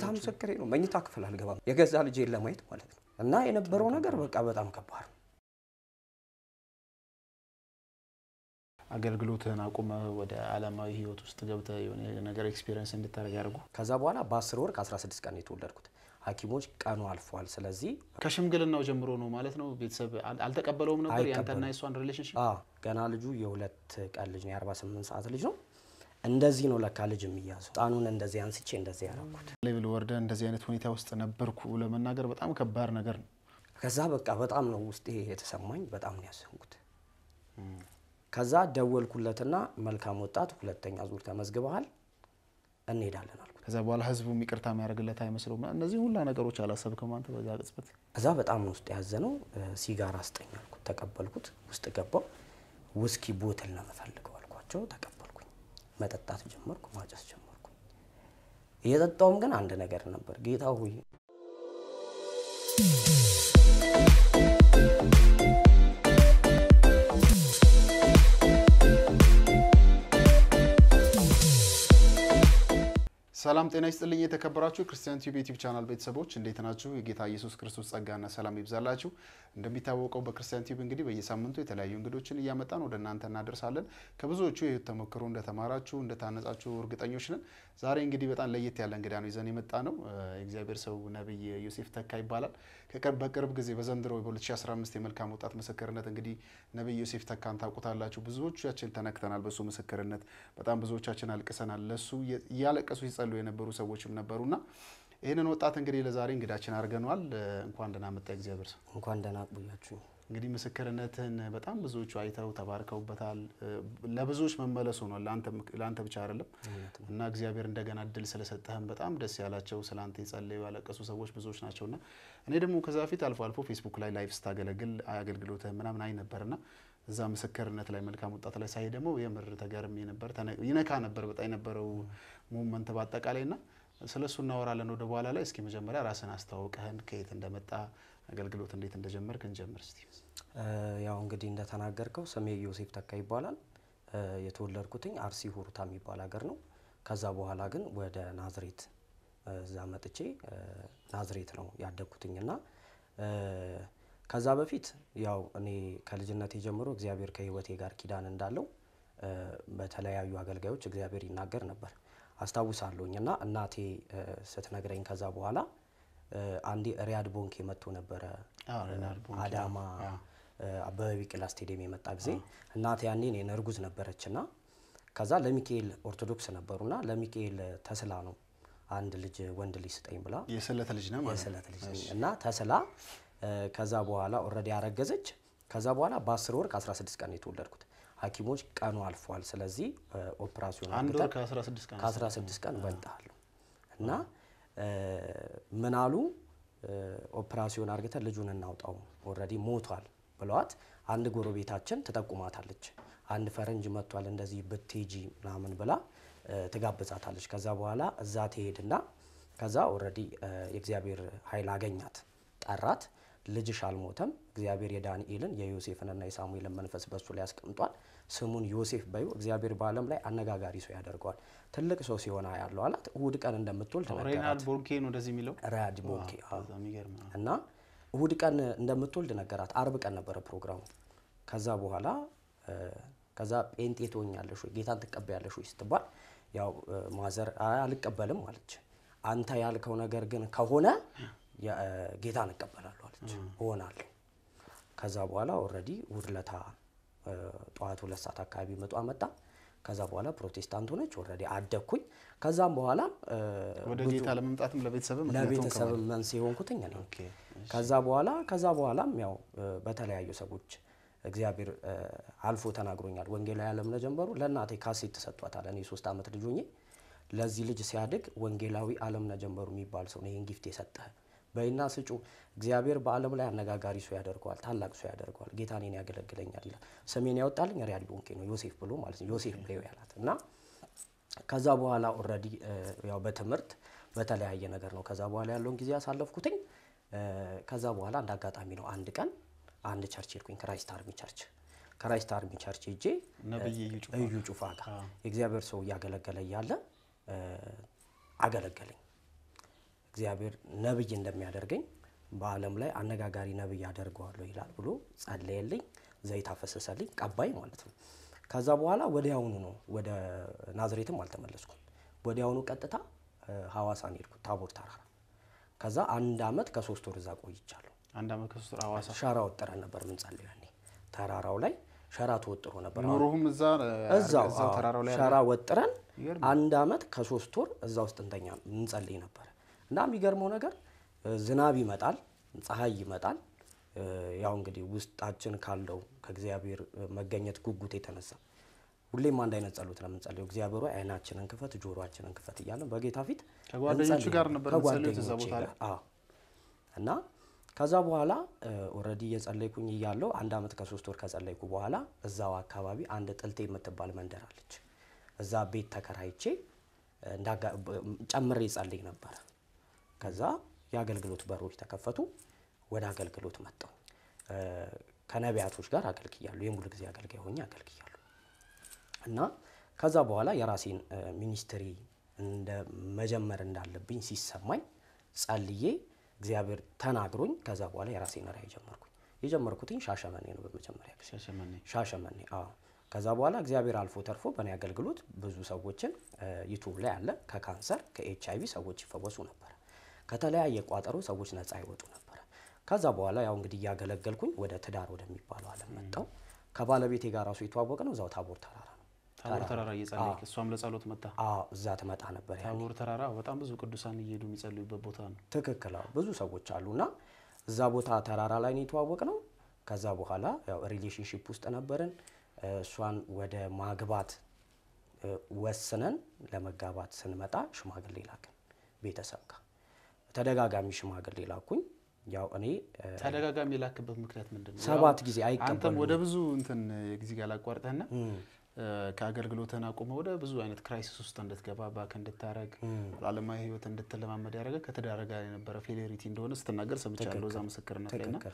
ምስክሬ ነው። መኝታ ክፍል አልገባም የገዛ ልጄን ለማየት ማለት ነው። እና የነበረው ነገር በቃ በጣም ከባድ ነው። አገልግሎትህን አቁመ ወደ ዓለማዊ ህይወት ውስጥ ገብተህ የሆነ ነገር ኤክስፒሪየንስ እንድታደርግ ያደርጉ። ከዛ በኋላ በአስር ወር ከ16 ቀን የተወለድኩት ሐኪሞች ቀኑ አልፏል፣ ስለዚህ ከሽምግልናው ጀምሮ ነው ማለት ነው። ቤተሰብ አል- አልተቀበለውም ነበር አይቀበልም። ያንተና የሷን ሪሌሽንሽፕ። አ ገና ልጁ የሁለት ቀን ልጅ ነው፣ የ48 ሰዓት ልጅ ነው። እንደዚህ ነው ለካ ልጅ የሚያዘው። ህፃኑን እንደዚህ አንስቼ እንደዚህ ያደረኩት። ሌቭል ወርደ እንደዚህ አይነት ሁኔታ ውስጥ ነበርኩ ለመናገር በጣም ከባድ ነገር ነው። ከዛ በቃ በጣም ነው ውስጤ የተሰማኝ፣ በጣም ነው ያዘንኩት። ከዛ ደወልኩለትና መልካም ወጣት ሁለተኛ ዙር ተመዝግበሃል እንሄዳለን አልኩት። ከዛ በኋላ ህዝቡ ይቅርታ የሚያደርግለት አይመስለውም። እነዚህ ሁላ ነገሮች አላሰብክም አንተ በዛ ቅጽበት? ከዛ በጣም ነው ውስጥ ያዘነው። ሲጋራ ስጠኝ አልኩት፣ ተቀበልኩት። ውስጥ ገባው። ውስኪ ቦትል ነው የምፈልገው አልኳቸው፣ ተቀበልኩኝ። መጠጣት ጀመርኩ፣ ማጨስ ጀመርኩ። እየጠጣውም ግን አንድ ነገር ነበር፣ ጌታ ሆይ ሰላም ጤና ይስጥልኝ። የተከበራችሁ ክርስቲያን ቲዩብ ዩቲዩብ ቻናል ቤተሰቦች እንዴት ናችሁ? የጌታ ኢየሱስ ክርስቶስ ጸጋና ሰላም ይብዛላችሁ። እንደሚታወቀው በክርስቲያን ቲዩብ እንግዲህ በየሳምንቱ የተለያዩ እንግዶችን እያመጣን ወደ እናንተ እናደርሳለን። ከብዙዎቹ የህይወት ተሞክሮ እንደተማራችሁ እንደታነጻችሁ እርግጠኞች ነን። ዛሬ እንግዲህ በጣም ለየት ያለ እንግዳ ነው ይዘን የመጣ ነው። የእግዚአብሔር ሰው ነቢይ ዮሴፍ ተካ ይባላል። ከቅርብ በቅርብ ጊዜ በዘንድሮ በ2015 የመልካም ወጣት ምስክርነት እንግዲህ ነቢይ ዮሴፍ ተካን ታውቁታላችሁ። ብዙዎቻችን ተነክተናል በሱ ምስክርነት። በጣም ብዙዎቻችን አልቅሰናል። ለሱ እያለቀሱ ሲጸሉ የነበሩ ሰዎችም ነበሩና ይህንን ወጣት እንግዲህ ለዛሬ እንግዳችን አድርገነዋል። እንኳን ደህና መጣ እግዚአብሔር ሰው። እንኳን ደህና ቆያችሁ። እንግዲህ ምስክርነትን በጣም ብዙዎቹ አይተው ተባርከውበታል። ለብዙዎች መመለስ ሆኗል። ለአንተ ብቻ አይደለም እና እግዚአብሔር እንደገና እድል ስለሰጠህም በጣም ደስ ያላቸው ስለ አንተ የጸለዩ ያለቀሱ ሰዎች ብዙዎች ናቸውና እኔ ደግሞ ከዛ በፊት አልፎ አልፎ ፌስቡክ ላይ ላይቭ ስታገለግል አገልግሎትህ ምናምን አይ ነበርና እዛ ምስክርነት ላይ መልካም ወጣት ላይ ሳይ ደግሞ የምር ተገርሜ ነበር። ይነካ ነበር በጣም የነበረው ሙመንት በአጠቃላይ ና ስለ እሱ እናወራለን ወደ በኋላ ላይ። እስኪ መጀመሪያ ራስን አስተዋውቀህን ከየት እንደመጣ አገልግሎት እንዴት እንደጀመርክ እንጀምር እስቲ። ያው እንግዲህ እንደተናገርከው ስሜ ዮሴፍ ተካ ይባላል። የተወለድኩትኝ አርሲ ሁሩታ የሚባል ሀገር ነው። ከዛ በኋላ ግን ወደ ናዝሬት እዛ መጥቼ ናዝሬት ነው ያደግኩትኝ እና ከዛ በፊት ያው እኔ ከልጅነቴ ጀምሮ እግዚአብሔር ከሕይወቴ ጋር ኪዳን እንዳለው በተለያዩ አገልጋዮች እግዚአብሔር ይናገር ነበር አስታውሳለሁኝ እና እናቴ ስትነግረኝ ከዛ በኋላ አንዴ ሪያድ ቦንኬ መጥቶ ነበረ አዳማ አበበ ቢቂላ ስቴዲየም የመጣ ጊዜ እናቴ ያኔ እኔን እርጉዝ ነበረች እና ከዛ ለሚካኤል ኦርቶዶክስ ነበሩና ለሚካኤል ተስላ ነው አንድ ልጅ ወንድ ልጅ ስጠኝ ብላ የስለት ልጅ ነው ማለት የስለት ልጅ ነኝ እና ተስላ ከዛ በኋላ ኦልሬዲ ያረገዘች ከዛ በኋላ በ10 ወር ከ16 ቀን የተወለድኩት ሐኪሞች ቀኑ አልፏል፣ ስለዚህ ኦፕራሲዮን አንድ ወር ከ16 ቀን ከ16 ቀን በልጠሃለሁ እና ምን አሉ ኦፕራሲዮን አርግተን ልጁን እናውጣው ኦልሬዲ ሞቷል ብለዋት፣ አንድ ጎረቤታችን ትጠቁማታለች። አንድ ፈረንጅ መጥቷል እንደዚህ ብትሄጂ ምናምን ብላ ትጋብዛታለች። ከዛ በኋላ እዛ ትሄድና ከዛ ኦልሬዲ የእግዚአብሔር ኃይል አገኛት፣ ጠራት። ልጅሽ አልሞተም፣ እግዚአብሔር የዳንኤልን የዮሴፍንና የሳሙኤልን መንፈስ በሱ ላይ ያስቀምጧል። ስሙን ዮሴፍ በዩ እግዚአብሔር በዓለም ላይ አነጋጋሪ ሰው ያደርገዋል። ትልቅ ሰው ሲሆን ያለው አላት። እሁድ ቀን እንደምትወልድ ሬናልድ ነገራት። ቦንኬ ነው እንደዚህ የሚለው ራያድ ቦንኬ አዎ። በጣም የሚገርም ነው። እና እሁድ ቀን እንደምትወልድ ነገራት። አርብ ቀን ነበረ ፕሮግራሙ። ከዛ በኋላ ከዛ ጴንጤ ትሆኛለሽ ወይ ጌታን ትቀበያለሽ ወይ ስትባል ያው ማዘር አይ አልቀበልም አለች። አንተ ያልከው ነገር ግን ከሆነ የ- ጌታን እቀበላለሁ አለች። እሆናለሁ። ከዛ በኋላ ኦልሬዲ እሁድ ለታ ጠዋት ሁለት ሰዓት አካባቢ ምጧ መጣ። ከዛ በኋላ ፕሮቴስታንት ሆነች። ኦልሬዲ አደግኩኝ። ከዛም በኋላ ወደ ጌታ ለመምጣትም ለቤተሰብም ለቤተሰብ መንስኤ ሆንኩትኝ እኔ። ኦኬ፣ ከዛ በኋላ ከዛ በኋላም ያው በተለያዩ ሰዎች እግዚአብሔር አልፎ ተናግሮኛል። ወንጌላዊ አለምነህ ጀንበሩ ለእናቴ ካሴት ተሰጥቷታል። እኔ ሶስት ዓመት ልጅ ሆኜ ለዚህ ልጅ ሲያድግ ወንጌላዊ አለምነህ ጀንበሩ የሚባል ሰው ነው ይህን ጊፍት የሰጠህ በይና ስጩ። እግዚአብሔር በዓለም ላይ አነጋጋሪ ሰው ያደርገዋል፣ ታላቅ ሰው ያደርገዋል። ጌታ እኔን ያገለግለኛል ይላል። ስሜን ያወጣልኝ ሪያድ ቦንኬ ነው፣ ዮሴፍ ብሎ ማለት ነው። ዮሴፍ በይው ያላት እና ከዛ በኋላ ኦልሬዲ ያው በትምህርት በተለያየ ነገር ነው ከዛ በኋላ ያለውን ጊዜ ያሳለፍኩትኝ። ከዛ በኋላ አንድ አጋጣሚ ነው አንድ ቀን አንድ ቸርች ሄድኩኝ፣ ክራይስት አርሚ ቸርች። ክራይስት አርሚ ቸርች ሄጄ ነብይ እዩ ጩፋ እዩ ጩፋ ጋር የእግዚአብሔር ሰው እያገለገለ እያለ አገለገለኝ። እግዚአብሔር ነብይ እንደሚያደርገኝ በዓለም ላይ አነጋጋሪ ነብይ አደርገዋለሁ ይላል ብሎ ጸለየልኝ። ዘይት አፈሰሰልኝ፣ ቀባይ ማለት ነው። ከዛ በኋላ ወዲያውኑ ነው ወደ ናዝሬትም አልተመለስኩም። ወዲያውኑ ቀጥታ እ፣ ሐዋሳን ሄድኩት ታቦር ተራራ። ከዛ አንድ አመት ከሶስት ወር እዛ ቆይቻለሁ። አንድ አመት ከሶስት ወር ሐዋሳ ሸራ ወጥረን ነበር ምንጸልየው ያኔ ተራራው ላይ ሸራ ተወጥሮ ነበር። ኑሮህም እዛ እዛው እዛው አዎ፣ ተራራው ላይ ሸራ ወጥረን ይገርም። አንድ አመት ከሶስት ወር እዛ ውስጥ እንተኛ እንጸልይ ነበር እና የሚገርመው ነገር እ፣ ዝናብ ይመጣል፣ ፀሐይ ይመጣል። እ፣ ያው እንግዲህ ውስጣችን ካለው ከእግዚአብሔር እ፣ መገኘት ጉጉት የተነሳ ሁሌም አንድ አይነት ጸሎት ነው የምንጸልየው። እግዚአብሔር ሆይ አይናችንን ክፈት፣ ጆሮአችንን ክፈት እያለን በጌታ ፊት ከጓደኞቹ እንጸልይ ጋር ነበር የምትጸልዩት እዛ ከጓደኞቼ ቦታ ላይ? ጋር አዎ። እና ከዛ በኋላ ኦልሬዲ እየጸለይኩኝ እያለው አንድ አመት ከሶስት ወር ከጸለይኩ በኋላ እዛው አካባቢ አንድ ጥልቴ የምትባል መንደር አለች። እዛ ቤት ተከራይቼ እ፣ እንዳጋ- በ- ጨምሬ ጸልይ ነበረ። ከዛ የአገልግሎት በሮች ተከፈቱ። ወደ አገልግሎት መጣሁ። እ፣ ከነቢያቶች ጋር አገልግያለሁ። የሙሉ ጊዜ አገልጋይ ሆኜ አገልግያለሁ። እና ከዛ በኋላ የራሴን እ፣ ሚኒስትሪ እንደ መጀመር እንዳለብኝ ሲሰማኝ ጸልዬ እግዚአብሔር ተናግሮኝ ከዛ በኋላ የራሴን ራዕይ ጀመርኩኝ። የጀመርኩትኝ ሻሸመኔ ነው በመጀመሪያ ጊዜ ሻሸመኔ ሻሸመኔ። አዎ። ከዛ በኋላ እግዚአብሔር አልፎ ተርፎ በእኔ አገልግሎት ብዙ ሰዎችን ዩቱብ ላይ አለ ከካንሰር ከኤች አይቪ ሰዎች ይፈወሱ ነበር። ከተለያየ ቋጠሮ ሰዎች ነፃ ይወጡ ነበር። ከዛ በኋላ ያው እንግዲህ እያገለገልኩኝ ወደ ትዳር ወደሚባለው ዓለም መጣው። ከባለቤቴ ጋር ራሱ የተዋወቅ ነው እዛው ታቦር ተራራ ነው። ታቦር ተራራ እየጸለይክ እሷም ለጸሎት መጣ። አዎ እዛ ትመጣ ነበር ያኔ። ታቦር ተራራ በጣም ብዙ ቅዱሳን እየሄዱ የሚጸልዩበት ቦታ ነው። ትክክል አዎ። ብዙ ሰዎች አሉና እዛ ቦታ ተራራ ላይ ነው የተዋወቅ ነው። ከዛ በኋላ ያው ሪሌሽንሽፕ ውስጥ ነበርን። እ፣ እሷን ወደ ማግባት እ፣ ወስነን ለመጋባት ስንመጣ ሽማግሌ ላክን ቤተሰብ ጋር ተደጋጋሚ ሽማግሌ ላኩኝ። ያው እኔ እ፣ ተደጋጋሚ የላክበት ምክንያት ምንድን ነው? ሰባት ጊዜ አንተም አይቀበሉም። ወደ ብዙ እንትን ጊዜ ጋር ላቋርጠህና ከአገልግሎትህን አቁመ ወደ ብዙ አይነት ክራይሲስ ውስጥ እንድትገባ ባክ እንድታረግ ዓለማዊ ህይወት እንድትለማመድ ያደረገ ከተዳረ ጋር የነበረ ፌሌሪቲ እንደሆነ ስትናገር ሰምቻለሁ እዛ ምስክርነት ላይ ና ትክክል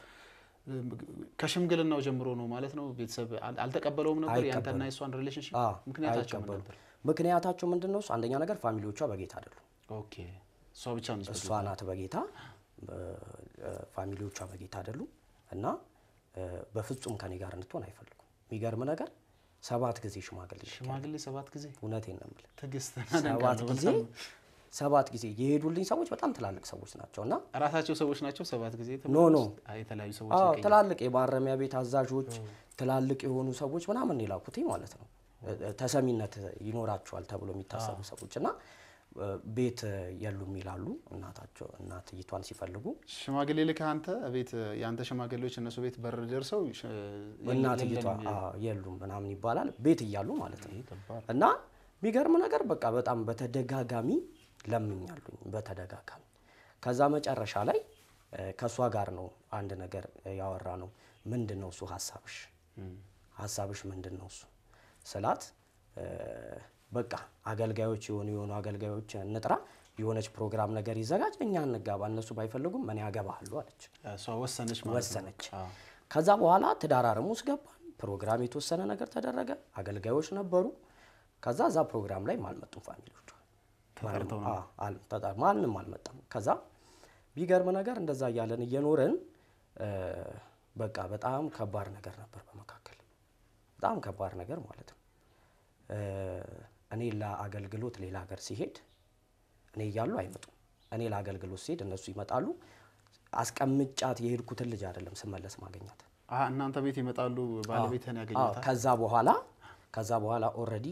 ከሽምግልናው ጀምሮ ነው ማለት ነው። ቤተሰብ አል- አልተቀበለውም ነበር አይቀበሉም። ያንተና የሷን ሪሌሽንሽፕ አዎ፣ ምክንያታቸው ምን አይቀበሉም። ነበር? ምክንያታቸው ምንድን ነው? እሱ አንደኛ ነገር ፋሚሊዎቿ በጌታ አይደሉም። ኦኬ እሷ ብቻ ነች እሷ ናት በጌታ እ፣ ፋሚሊዎቿ በጌታ አይደሉም እና እ፣ በፍጹም ከኔ ጋር እንድትሆን አይፈልጉም። የሚገርም ነገር ሰባት ጊዜ ሽማግሌ ልኬያለሁ። ሽማግሌ ሰባት ጊዜ እውነቴን ነው የምልህ ትዕግስት ሰባት ጊዜ ሰባት ጊዜ የሄዱልኝ ሰዎች በጣም ትላልቅ ሰዎች ናቸው እና ራሳቸው ሰዎች ናቸው። ሰባት ጊዜ ኖ ኖ አይ፣ የተለያዩ ሰዎች አዎ ይገኛሉ። ትላልቅ የማረሚያ ቤት አዛዦች ትላልቅ የሆኑ ሰዎች ምናምን የላኩት ማለት ነው። እ- ተሰሚነት ይኖራቸዋል ተብሎ የሚታሰቡ ሰዎች እና እ፣ ቤት የሉም ይላሉ። እናታቸው እናትይቷን ሲፈልጉ ሽማግሌ ልከህ አንተ ቤት የአንተ ሽማግሌዎች እነሱ ቤት በር ደርሰው ሽ- እናትይቷ የለም- አዎ፣ የሉም ምናምን ይባላል ቤት እያሉ ማለት ነው። ከባድ። እና የሚገርም ነገር በቃ በጣም በተደጋጋሚ ለምኛሉኝ በተደጋጋሚ ከዛ መጨረሻ ላይ እ፣ ከእሷ ጋር ነው አንድ ነገር ያወራ ነው። ምንድን ነው እሱ ሀሳብሽ እም። ሀሳብሽ ምንድን ነው እሱ ስላት እ፣ በቃ አገልጋዮች የሆኑ የሆኑ አገልጋዮች እንጥራ የሆነች ፕሮግራም ነገር ይዘጋጅ እኛ እንጋባ እነሱ ባይፈልጉም እኔ ያገባሃለሁ አለች እሷ ወሰነች ማለት ነው። ወሰነች አዎ። ከዛ በኋላ ትዳር አረም ውስጥ ገባን ፕሮግራም የተወሰነ ነገር ተደረገ አገልጋዮች ነበሩ ከዛ እዛ ፕሮግራም ላይ አልመጡም ፋሚሊዎቿ ተጠርተው ነው አዎ፣ አል- ተጠር- ማንም አልመጣም ከዛ ቢገርም ነገር እንደዛ እያለን እየኖርን እ፣ በቃ በጣም ከባድ ነገር ነበር በመካከል በጣም ከባድ ነገር ማለት ነው እ፣ እኔ ለአገልግሎት ሌላ ሀገር ሲሄድ እኔ እያሉ አይመጡም እኔ ለአገልግሎት ሲሄድ እነሱ ይመጣሉ አስቀምጫት የሄድኩትን ልጅ አይደለም ስመለስ ማገኛት አ እናንተ ቤት ይመጣሉ። ባለቤትህን አዎ፣ ያገኛታል። ከዛ በኋላ ከዛ በኋላ ኦልሬዲ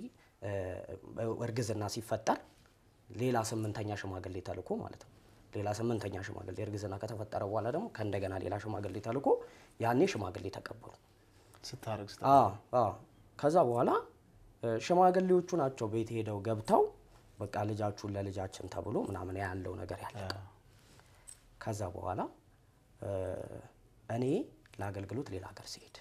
እርግዝና ሲፈጠር ሌላ ስምንተኛ ሽማግሌ ተልኮ ማለት ነው። ሌላ ስምንተኛ ሽማግሌ እርግዝና ከተፈጠረ በኋላ ደግሞ ከእንደገና ሌላ ሽማግሌ ተልኮ ያኔ ሽማግሌ ተቀበሉ። ስታረግ ስታ አዎ አዎ። ከዛ በኋላ እ፣ ሽማግሌዎቹ ናቸው ቤት ሄደው ገብተው በቃ ልጃችሁን ለልጃችን ተብሎ ምናምን ያለው ነገር ያለ ከዛ በኋላ እ፣ እኔ ለአገልግሎት ሌላ ሀገር ሲሄድ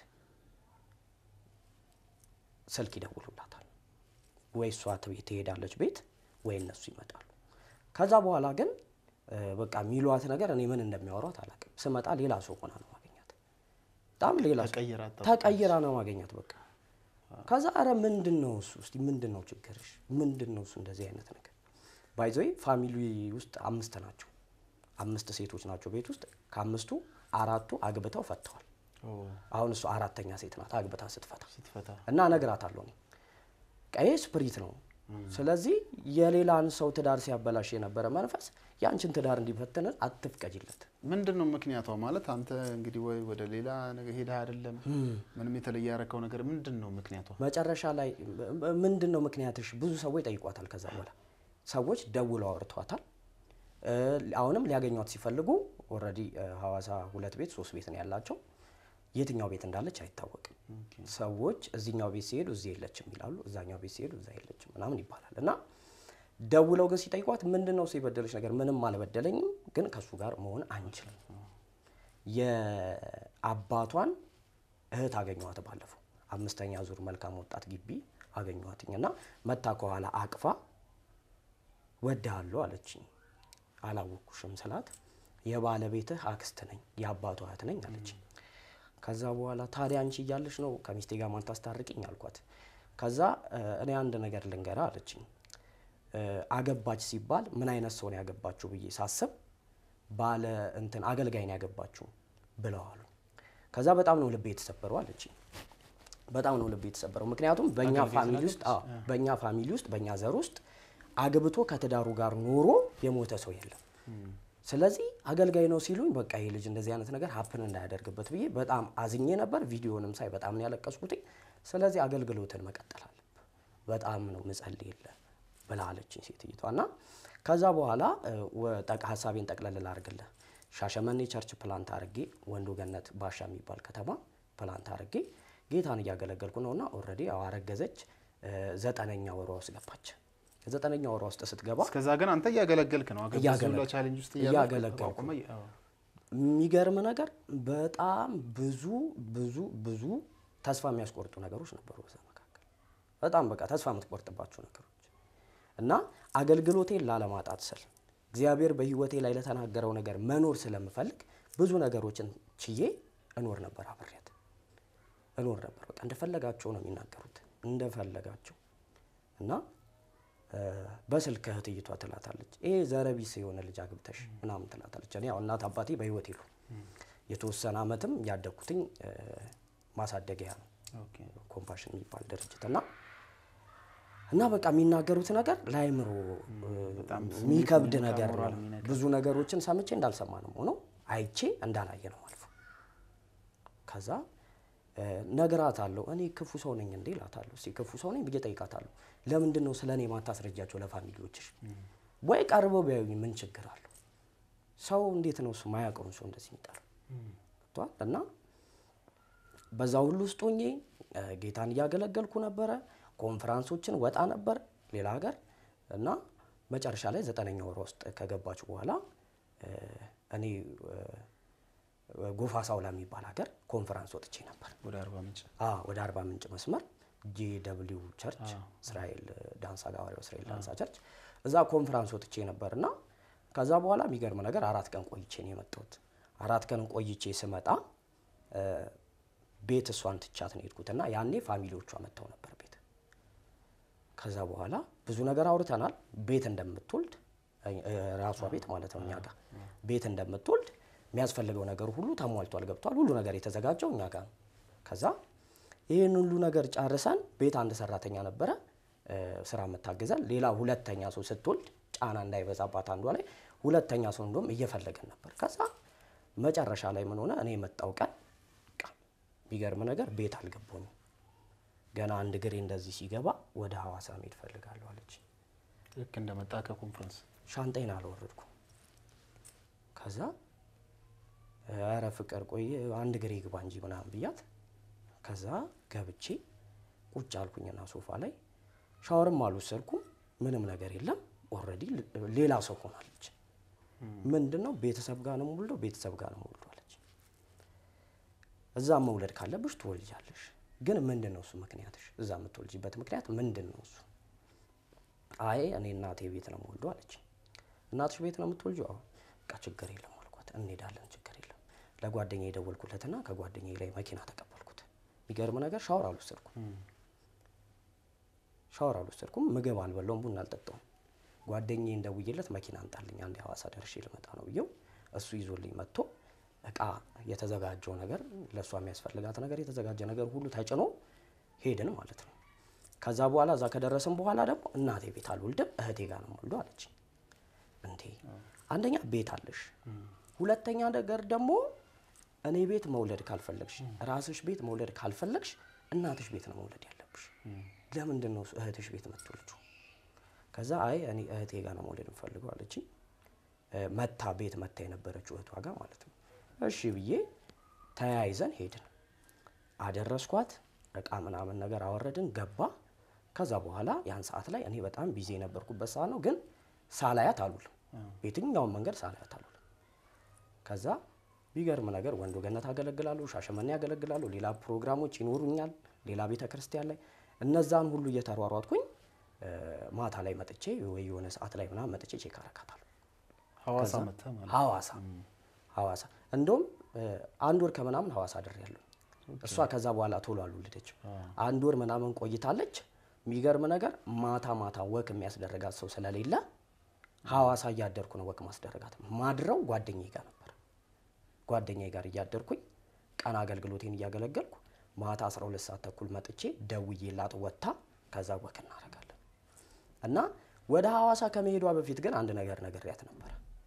ስልክ ይደውሉላታል። ወይ እሷ ትቤ- ትሄዳለች ቤት ወይ እነሱ ይመጣሉ። ከዛ በኋላ ግን እ፣ በቃ የሚሏት ነገር እኔ ምን እንደሚያወሯት አላውቅም። ስመጣ ሌላ ሰው ሆና ነው ማገኛት። በጣም ሌላ ሰው ተቀይራ አታውቅም። ተቀይራ ነው ማገኛት በቃ ከዛ አረ ምንድን ነው እሱ እስቲ ምንድን ነው ችግርሽ ምንድን ነው እሱ እንደዚህ አይነት ነገር ባይዘይ ፋሚሊ ውስጥ አምስት ናቸው አምስት ሴቶች ናቸው ቤት ውስጥ። ከአምስቱ አራቱ አግብተው ፈተዋል። ኦ፣ አሁን እሱ አራተኛ ሴት ናት አግብታ ስትፈታ ስትፈታ እና እነግራታለሁ እኔ ቀይ ስፕሪት ነው። ስለዚህ የሌላን ሰው ትዳር ሲያበላሽ የነበረ መንፈስ የአንቺን ትዳር እንዲፈትን አትፍቀጅለት። ምንድን ነው ምክንያቷ? ማለት አንተ እንግዲህ ወይ ወደ ሌላ ነገር ሄደህ አይደለም ምንም የተለየ ያረከው ነገር ምንድን ነው ምክንያቷ? መጨረሻ ላይ ም- ምንድን ነው ምክንያትሽ? ብዙ ሰዎች ጠይቋታል። ከዛ በኋላ ሰዎች ደውለው አውርቷታል። እ፣ አሁንም ሊያገኟት ሲፈልጉ ኦልሬዲ ሐዋሳ ሁለት ቤት ሶስት ቤት ነው ያላቸው። የትኛው ቤት እንዳለች አይታወቅም። ሰዎች እዚኛው ቤት ሲሄዱ እዚህ የለችም ይላሉ፣ እዛኛው ቤት ሲሄዱ እዛ የለችም ምናምን ይባላል። እና ደውለው ግን ሲጠይቋት ምንድን ነው እሱ የበደለች ነገር? ምንም አልበደለኝም፣ ግን ከእሱ ጋር መሆን አንችልም። የአባቷን እህት አገኘኋት ባለፈው አምስተኛ ዙር መልካም ወጣት ግቢ አገኘኋትኝ እና መታ ከኋላ አቅፋ ወድሃለሁ አለችኝ። አላወኩሽም ስላት የባለቤትህ አክስት ነኝ የአባቷ እህት ነኝ አለችኝ። ከዛ በኋላ ታዲያ አንቺ እያለሽ ነው ከሚስቴ ጋር ማን ታስታርቅኝ አልኳት። ከዛ እ፣ እኔ አንድ ነገር ልንገራ አለችኝ። እ፣ አገባች ሲባል ምን አይነት ሰው ነው ያገባችሁ ብዬ ሳስብ ባለ እንትን አገልጋይ ነው ያገባችሁ ብለዋሉ። ከዛ በጣም ነው ልቤ የተሰበረው አለችኝ። በጣም ነው ልቤ የተሰበረው። ምክንያቱም በእኛ አገልጋይ ፋሚሊ ውስጥ አዎ፣ በእኛ ፋሚሊ ውስጥ በእኛ ዘር ውስጥ አግብቶ ከትዳሩ ጋር ኖሮ የሞተ ሰው የለም። ስለዚህ አገልጋይ ነው ሲሉኝ በቃ ይህ ልጅ እንደዚህ አይነት ነገር ሀፕን እንዳያደርግበት ብዬ በጣም አዝኜ ነበር። ቪዲዮንም ሳይ በጣም ነው ያለቀስኩትኝ። ስለዚህ አገልግሎትን መቀጠል አለብህ፣ በጣም ነው ምጸልይ የለ ብላ አለችኝ ሴትይቷ እና ከዛ በኋላ እ፣ ወ- ጠቅ- ሀሳቤን ጠቅለል ላድርግልህ። ሻሸመኔ ቸርች ፕላንት አድርጌ ወንዱ ገነት ባሻ የሚባል ከተማ ፕላንት አድርጌ ጌታን እያገለገልኩ ነውና ኦልሬዲ ያው አረገዘች። እ፣ ዘጠነኛ ወሯ ውስጥ ገባች። ዘጠነኛ ወሯ ውስጥ ስትገባ እስከዛ ግን አንተ እያገለገልክ ነው። አገባ እያገለግ- ሁላ ቻሌንጅ ውስጥ እያገለገልኩ። ተቋቁመህ፣ አዎ። የሚገርም ነገር በጣም ብዙ ብዙ ብዙ ተስፋ የሚያስቆርጡ ነገሮች ነበሩ በዛ መካከል በጣም በቃ ተስፋ የምትቆርጥባቸው ነገሮች እና አገልግሎቴን ላለማጣት ስል እግዚአብሔር በሕይወቴ ላይ ለተናገረው ነገር መኖር ስለምፈልግ ብዙ ነገሮችን ችዬ እኖር ነበር፣ አብሬያት እኖር ነበር። በቃ እንደፈለጋቸው ነው የሚናገሩት እንደፈለጋቸው እና እ፣ በስልክ እህትይቷ ትላታለች፣ ይሄ ዘረቢስ የሆነ ልጅ አግብተሽ ምናምን ትላታለች። እኔ ያው እናት አባቴ በህይወት የሉ የተወሰነ አመትም ያደግኩትኝ እ፣ ማሳደጊያ ነው ኦኬ። ኮምፓሽን የሚባል ድርጅት እና እና በቃ የሚናገሩት ነገር ለአይምሮ በጣም የሚከብድ ስሜት ነገር ሞራል ነው። የሚነካ። ብዙ ነገሮችን ሰምቼ እንዳልሰማ ነው ሆነው አይቼ እንዳላየ ነው አልፎ ከዛ እ፣ ነግራታለሁ። እኔ ክፉ ሰው ነኝ እንዴ እላታለሁ። እስኪ ክፉ ሰው ነኝ ብዬ ጠይቃታለሁ። ለምንድን ነው ስለ እኔ ማታስረጃቸው ለፋሚሊዎችሽ? ወይ ቀርበው ቢያዩኝ ምን ችግር አለው? ሰው እንዴት ነው እሱ ማያውቀውን ሰው እንደዚህ የሚጠራው? ገብቶሃል? እና በዛ ሁሉ ውስጥ ሆኜ እ፣ ጌታን እያገለገልኩ ነበረ። ኮንፈራንሶችን ወጣ ነበር ሌላ ሀገር እና መጨረሻ ላይ ዘጠነኛ ወር ውስጥ ከገባች በኋላ እ፣ እኔ እ፣ ጎፋ ሳውላ የሚባል ሀገር ኮንፈራንስ ወጥቼ ነበር። ወደ አርባ ምንጭ አ ወደ አርባ ምንጭ መስመር ጂ ደብሊው ቸርች እስራኤል ዳንሳ ጋዋሪው እስራኤል ዳንሳ ቸርች እዛ ኮንፈራንስ ወጥቼ ነበር እና ከዛ በኋላ የሚገርም ነገር አራት ቀን ቆይቼ ነው የመጣሁት። አራት ቀን ቆይቼ ስመጣ እ፣ ቤት እሷን ትቻት ነው የሄድኩትና ያኔ ፋሚሊዎቿ መጥተው ነበር ቤት። ከዛ በኋላ ብዙ ነገር አውርተናል። ቤት እንደምትወልድ እ፣ ራሷ ቤት ማለት ነው እኛ ጋር ቤት እንደምትወልድ የሚያስፈልገው ነገር ሁሉ ተሟልቷል፣ ገብቷል። ሁሉ ነገር የተዘጋጀው እኛ ጋር ነው። ከዛ ይህን ሁሉ ነገር ጨርሰን ቤት አንድ ሰራተኛ ነበረ እ፣ ስራ የምታግዘን። ሌላ ሁለተኛ ሰው ስትወልድ ጫና እንዳይበዛባት አንዷ ላይ ሁለተኛ ሰው እንደውም እየፈለገን ነበር። ከዛ መጨረሻ ላይ ምን ሆነ? እኔ የመጣው ቀን በቃ የሚገርም ነገር ቤት አልገባኝም። ገና አንድ ግሬ እንደዚህ ሲገባ ወደ ሐዋሳ መሄድ ፈልጋለሁ አለች። ልክ እንደመጣ ከኮንፈረንስ ሻንጣይን አልወረድኩም። ከዛ ኧረ ፍቅር ቆይ አንድ ግሬ ግባ እንጂ ምናምን ብያት፣ ከዛ ገብቼ ቁጭ አልኩኝና ሶፋ ላይ ሻወርም አልወሰድኩም። ምንም ነገር የለም። ኦልሬዲ ሌላ ሰው ሆናለች። ምንድን ነው ቤተሰብ ጋር ነው የምወልደው፣ ቤተሰብ ጋር ነው የምወልደው አለች። እዛ መውለድ ካለብሽ ትወልጃለሽ፣ ግን ምንድን ነው እሱ ምክንያትሽ? እዛ የምትወልጂበት ምክንያት ምንድን ነው እሱ? አይ እኔ እናቴ ቤት ነው የምወልደው አለች። እናትሽ ቤት ነው የምትወልጂው? አዎ። በቃ ችግር የለም አልኳት። እንሄዳለን፣ ችግር የለም። ለጓደኛ የደወልኩለትና ከጓደኛ ላይ መኪና ተቀበልኩት። የሚገርም ነገር ሻወር አልወሰድኩም፣ ሻወር አልወሰድኩም፣ ምግብ አልበላውም፣ ቡና አልጠጣውም። ጓደኛዬ እንደውዬለት መኪና አንጣልኝ አንድ ሐዋሳ ደርሼ ልመጣ ነው ብዬው እሱ ይዞልኝ መጥቶ እቃ የተዘጋጀው ነገር ለእሷ የሚያስፈልጋት ነገር የተዘጋጀ ነገር ሁሉ ተጭኖ ሄድን ማለት ነው። ከዛ በኋላ እዛ ከደረስን በኋላ ደግሞ እናቴ ቤት አልወልድም እህቴ ጋር ነው የምወልደው አለች። እንዴ አንደኛ ቤት አለሽ፣ ሁለተኛ ነገር ደግሞ እኔ ቤት መውለድ ካልፈለግሽ ራስሽ ቤት መውለድ ካልፈለግሽ እናትሽ ቤት ነው መውለድ ያለብሽ። ለምንድን ነው እህትሽ ቤት የምትወልጂው? ከዛ አይ እኔ እህቴ ጋር ነው መውለድ የምፈልገው አለችኝ። መታ ቤት መታ የነበረችው እህቷ ጋር ማለት ነው። እሺ ብዬ ተያይዘን ሄድን። አደረስኳት፣ እቃ ምናምን ነገር አወረድን፣ ገባ። ከዛ በኋላ ያን ሰዓት ላይ እኔ በጣም ቢዚ የነበርኩበት ሰዓት ነው፣ ግን ሳላያት አሉልም። በየትኛውም መንገድ ሳላያት አሉልም። ከዛ ቢገርም ነገር ወንዶ ገነት አገለግላለሁ፣ ሻሸመኔ ያገለግላለሁ፣ ሌላ ፕሮግራሞች ይኖሩኛል፣ ሌላ ቤተ ክርስቲያን ላይ እነዛን ሁሉ እየተሯሯጥኩኝ ማታ ላይ መጥቼ ወይ የሆነ ሰዓት ላይ ምናምን መጥቼ ቼክ አረካታለሁ። ሐዋሳ መጥተህ ማለት ነው። ሐዋሳ ሐዋሳ እንደውም አንድ ወር ከምናምን ሐዋሳ አድሬያለሁ። እሷ ከዛ በኋላ ቶሎ አልወለደችም። አንድ ወር ምናምን ቆይታለች። የሚገርም ነገር ማታ ማታ ወክ የሚያስደረጋት ሰው ስለሌለ ሐዋሳ እያደርኩ ነው ወክ ማስደረጋት። ማድረው ጓደኛዬ ጋር ነበር። ጓደኛዬ ጋር እያደርኩኝ ቀን አገልግሎቴን እያገለገልኩ ማታ 12 ሰዓት ተኩል መጥቼ ደውዬላት ወጥታ ከዛ ወክ እናደርጋለን። እና ወደ ሐዋሳ ከመሄዷ በፊት ግን አንድ ነገር ነግሬያት ነበረ።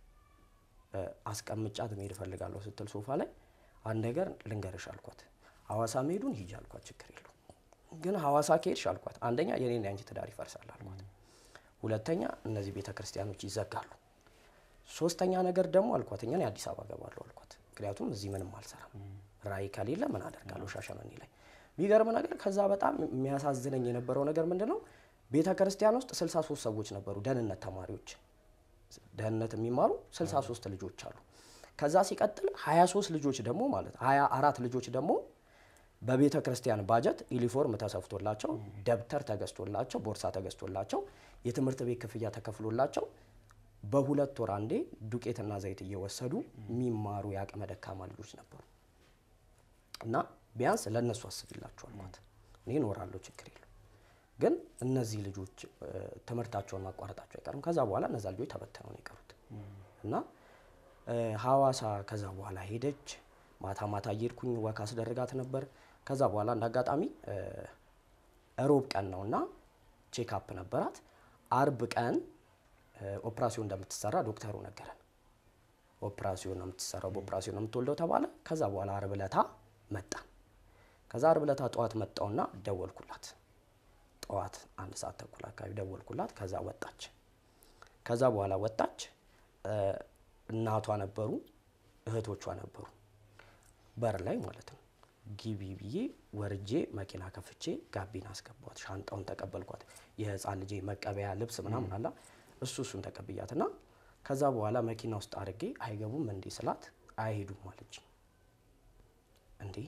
አስቀምጫት መሄድ እፈልጋለሁ ስትል ሶፋ ላይ አንድ ነገር ልንገርሽ አልኳት። ሐዋሳ መሄዱን ሂጂ አልኳት፣ ችግር የለውም ግን ሐዋሳ ከሄድሽ አልኳት፣ አንደኛ የኔና ያንቺ ትዳር ይፈርሳል አልኳት። ሁለተኛ እነዚህ ቤተ ክርስቲያኖች ይዘጋሉ። ሶስተኛ ነገር ደግሞ አልኳት እኛ አዲስ አበባ ገባለሁ አልኳት። ምክንያቱም እዚህ ምንም አልሰራም፣ ራዕይ ከሌለ ምን አደርጋለሁ ሻሸመኔ ላይ። ቢገርም ነገር ከዛ በጣም የሚያሳዝነኝ የነበረው ነገር ምንድን ነው ቤተ ክርስቲያን ውስጥ 63 ሰዎች ነበሩ፣ ደህንነት ተማሪዎች ደህንነት የሚማሩ 63 ልጆች አሉ። ከዛ ሲቀጥል 23 ልጆች ደግሞ ማለት 24 ልጆች ደግሞ በቤተ ክርስቲያን ባጀት ዩኒፎርም ተሰፍቶላቸው ደብተር ተገዝቶላቸው ቦርሳ ተገዝቶላቸው የትምህርት ቤት ክፍያ ተከፍሎላቸው በሁለት ወር አንዴ ዱቄትና ዘይት እየወሰዱ የሚማሩ የአቅመ ደካማ ልጆች ነበሩ። እና ቢያንስ ለእነሱ አስብላቸው አልኳት። እኔ እኖራለሁ ችግር የለው ግን እነዚህ ልጆች ትምህርታቸውን ማቋረጣቸው አይቀርም። ከዛ በኋላ እነዛ ልጆች ተበትነው ነው የቀሩት እና ሐዋሳ ከዛ በኋላ ሄደች። ማታ ማታ እየሄድኩኝ ወክ አስደርጋት ነበር። ከዛ በኋላ እንደ አጋጣሚ ሮብ ቀን ነው እና ቼክአፕ ነበራት። አርብ ቀን ኦፕራሲዮን እንደምትሰራ ዶክተሩ ነገረን። ኦፕራሲዮን ነው የምትሰራው፣ በኦፕራሲዮን ነው የምትወልደው ተባለ። ከዛ በኋላ አርብ ለታ መጣን። ከዛ አርብ ለታ ጠዋት መጣውና ደወልኩላት ጠዋት አንድ ሰዓት ተኩል አካባቢ ደወልኩላት። ከዛ ወጣች። ከዛ በኋላ ወጣች። እናቷ ነበሩ፣ እህቶቿ ነበሩ በር ላይ ማለት ነው። ግቢ ብዬ ወርጄ መኪና ከፍቼ ጋቢና አስገቧት። ሻንጣውን ተቀበልኳት። የህፃን ልጄ መቀበያ ልብስ ምናምን አላ እሱ እሱን ተቀብያት እና ከዛ በኋላ መኪና ውስጥ አድርጌ አይገቡም እንዴ ስላት አይሄዱም አለች። እንዴ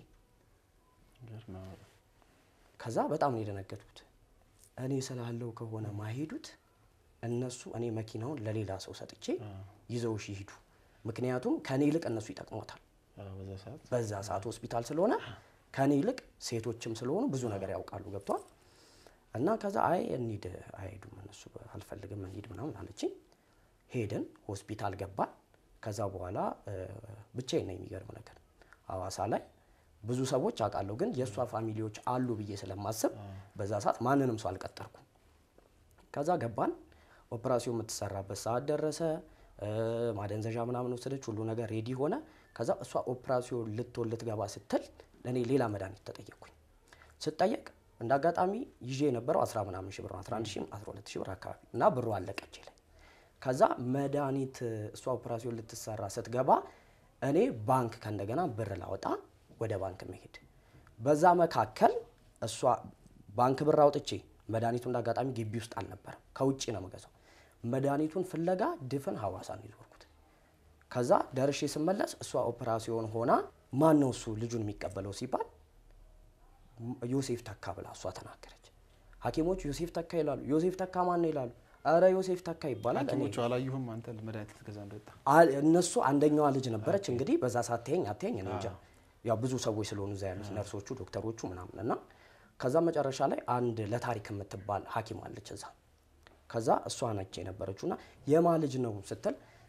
ከዛ በጣም ነው የደነገጥኩት። እኔ ስላለው ከሆነ ማሄዱት እነሱ እኔ መኪናውን ለሌላ ሰው ሰጥቼ ይዘውሽ ይሂዱ። ምክንያቱም ከኔ ይልቅ እነሱ ይጠቅሞታል። በዛ ሰዓት ሆስፒታል ስለሆነ ከኔ ይልቅ ሴቶችም ስለሆኑ ብዙ ነገር ያውቃሉ። ገብቷል። እና ከዛ አይ እንሂድ፣ አይሄዱም እነሱ አልፈልግም እንሂድ ምናምን አለችኝ። ሄድን፣ ሆስፒታል ገባን። ከዛ በኋላ ብቻዬን ነው የሚገርም ነገር ሐዋሳ ላይ ብዙ ሰዎች አውቃለሁ፣ ግን የእሷ ፋሚሊዎች አሉ ብዬ ስለማስብ በዛ ሰዓት ማንንም ሰው አልቀጠርኩም። ከዛ ገባን። ኦፕራሲዮን የምትሰራበት ሰዓት ደረሰ። ማደንዘዣ ምናምን ወሰደች። ሁሉ ነገር ሬዲ ሆነ። ከዛ እሷ ኦፕራሲዮን ልትወልድ ልትገባ ስትል እኔ ሌላ መድኃኒት ተጠየቅኩኝ። ስጠየቅ እንደ አጋጣሚ ይዤ የነበረው አስራ ምናምን ሺህ ብር ነው 11 ሺህ 12 ሺህ ብር አካባቢ እና ብሩ አለቀች ላይ ከዛ መድኃኒት እሷ ኦፕራሲዮን ልትሰራ ስትገባ እኔ ባንክ ከእንደገና ብር ላወጣ ወደ ባንክ መሄድ በዛ መካከል እሷ ባንክ ብር አውጥቼ መድኃኒቱ እንደ አጋጣሚ ግቢ ውስጥ አልነበረም፣ ከውጭ ነው የምገዛው። መድኃኒቱን ፍለጋ ድፍን ሐዋሳ ነው የዞርኩት። ከዛ ደርሼ ስመለስ እሷ ኦፕራሲዮን ሆና ማን ነው እሱ ልጁን የሚቀበለው ሲባል ዮሴፍ ተካ ብላ እሷ ተናገረች። ሐኪሞች ዮሴፍ ተካ ይላሉ። ዮሴፍ ተካ ማን ነው ይላሉ። ኧረ ዮሴፍ ተካ ይባላል። እኔ ሐኪሞቹ አላዩህም አንተ መድኃኒት ልትገዛ እንደወጣ? አል- እነሱ አንደኛዋ ልጅ ነበረች እንግዲህ በዛ ሳትየኝ አትየኝ እኔ እንጃ። ያው ብዙ ሰዎች ስለሆኑ እዛ ያሉት ነርሶቹ፣ ዶክተሮቹ ምናምን እና ከዛ መጨረሻ ላይ አንድ ለታሪክ የምትባል ሐኪም አለች እዛ። ከዛ እሷ ነች የነበረችው እና የማ ልጅ ነው ስትል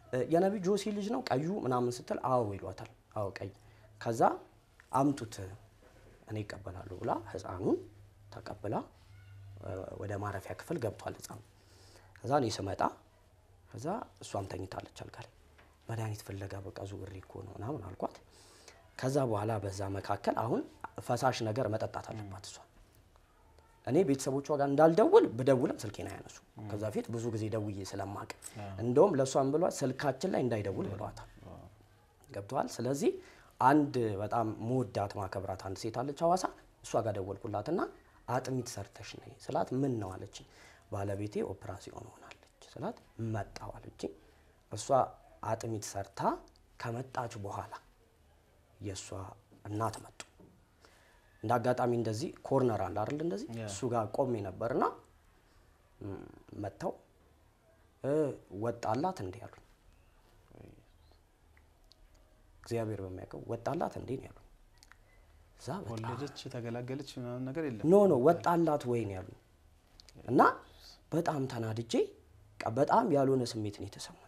እ፣ የነቢይ ጆሲ ልጅ ነው ቀዩ ምናምን ስትል አዎ ይሏታል። አዎ ቀይ። ከዛ አምጡት እኔ ይቀበላሉ ብላ ህፃኑን ተቀብላ እ፣ ወደ ማረፊያ ክፍል ገብቷል ህፃኑ። ከዛ እኔ ስመጣ ከዛ እሷም ተኝታለች አልጋ ላይ መድኃኒት ፍለጋ በቃ ዙብሬ እኮ ነው ምናምን አልኳት። ከዛ በኋላ በዛ መካከል አሁን ፈሳሽ ነገር መጠጣት አለባት እሷ። እኔ ቤተሰቦቿ ጋር እንዳልደውል ብደውልም ስልኬን አያነሱ። ከዛ ፊት ብዙ ጊዜ ደውዬ ስለማቅ እንደውም ለእሷም ብሏት ስልካችን ላይ እንዳይደውል ብለዋታል። ገብተዋል። ስለዚህ አንድ በጣም መወዳት ማከብራት አንድ ሴት አለች ሐዋሳ። እሷ ጋር ደወልኩላትና አጥሚት ሰርተሽ ነይ ስላት ምን ነው አለችኝ። ባለቤቴ ኦፕራሲዮን ሆናለች ስላት መጣሁ አለችኝ። እሷ አጥሚት ሰርታ ከመጣች በኋላ የእሷ እናት መጡ። እንደ አጋጣሚ እንደዚህ ኮርነር አለ አይደል? እንደዚህ ያ። እሱ ጋር ቆሜ ነበርና ም፣ መጥተው እ፣ ወጣላት እንዴ ያሉኝ። እግዚአብሔር በሚያውቀው ወጣላት እንዴ ነው ያሉኝ። እዛ በጣም ወለደች ተገላገለች ምናምን ነገር የለም። ኖ ኖ ወጣላት ወይ ነው ያሉኝ። እና በጣም ተናድጄ በቃ በጣም ያልሆነ ስሜት ነው የተሰማኝ።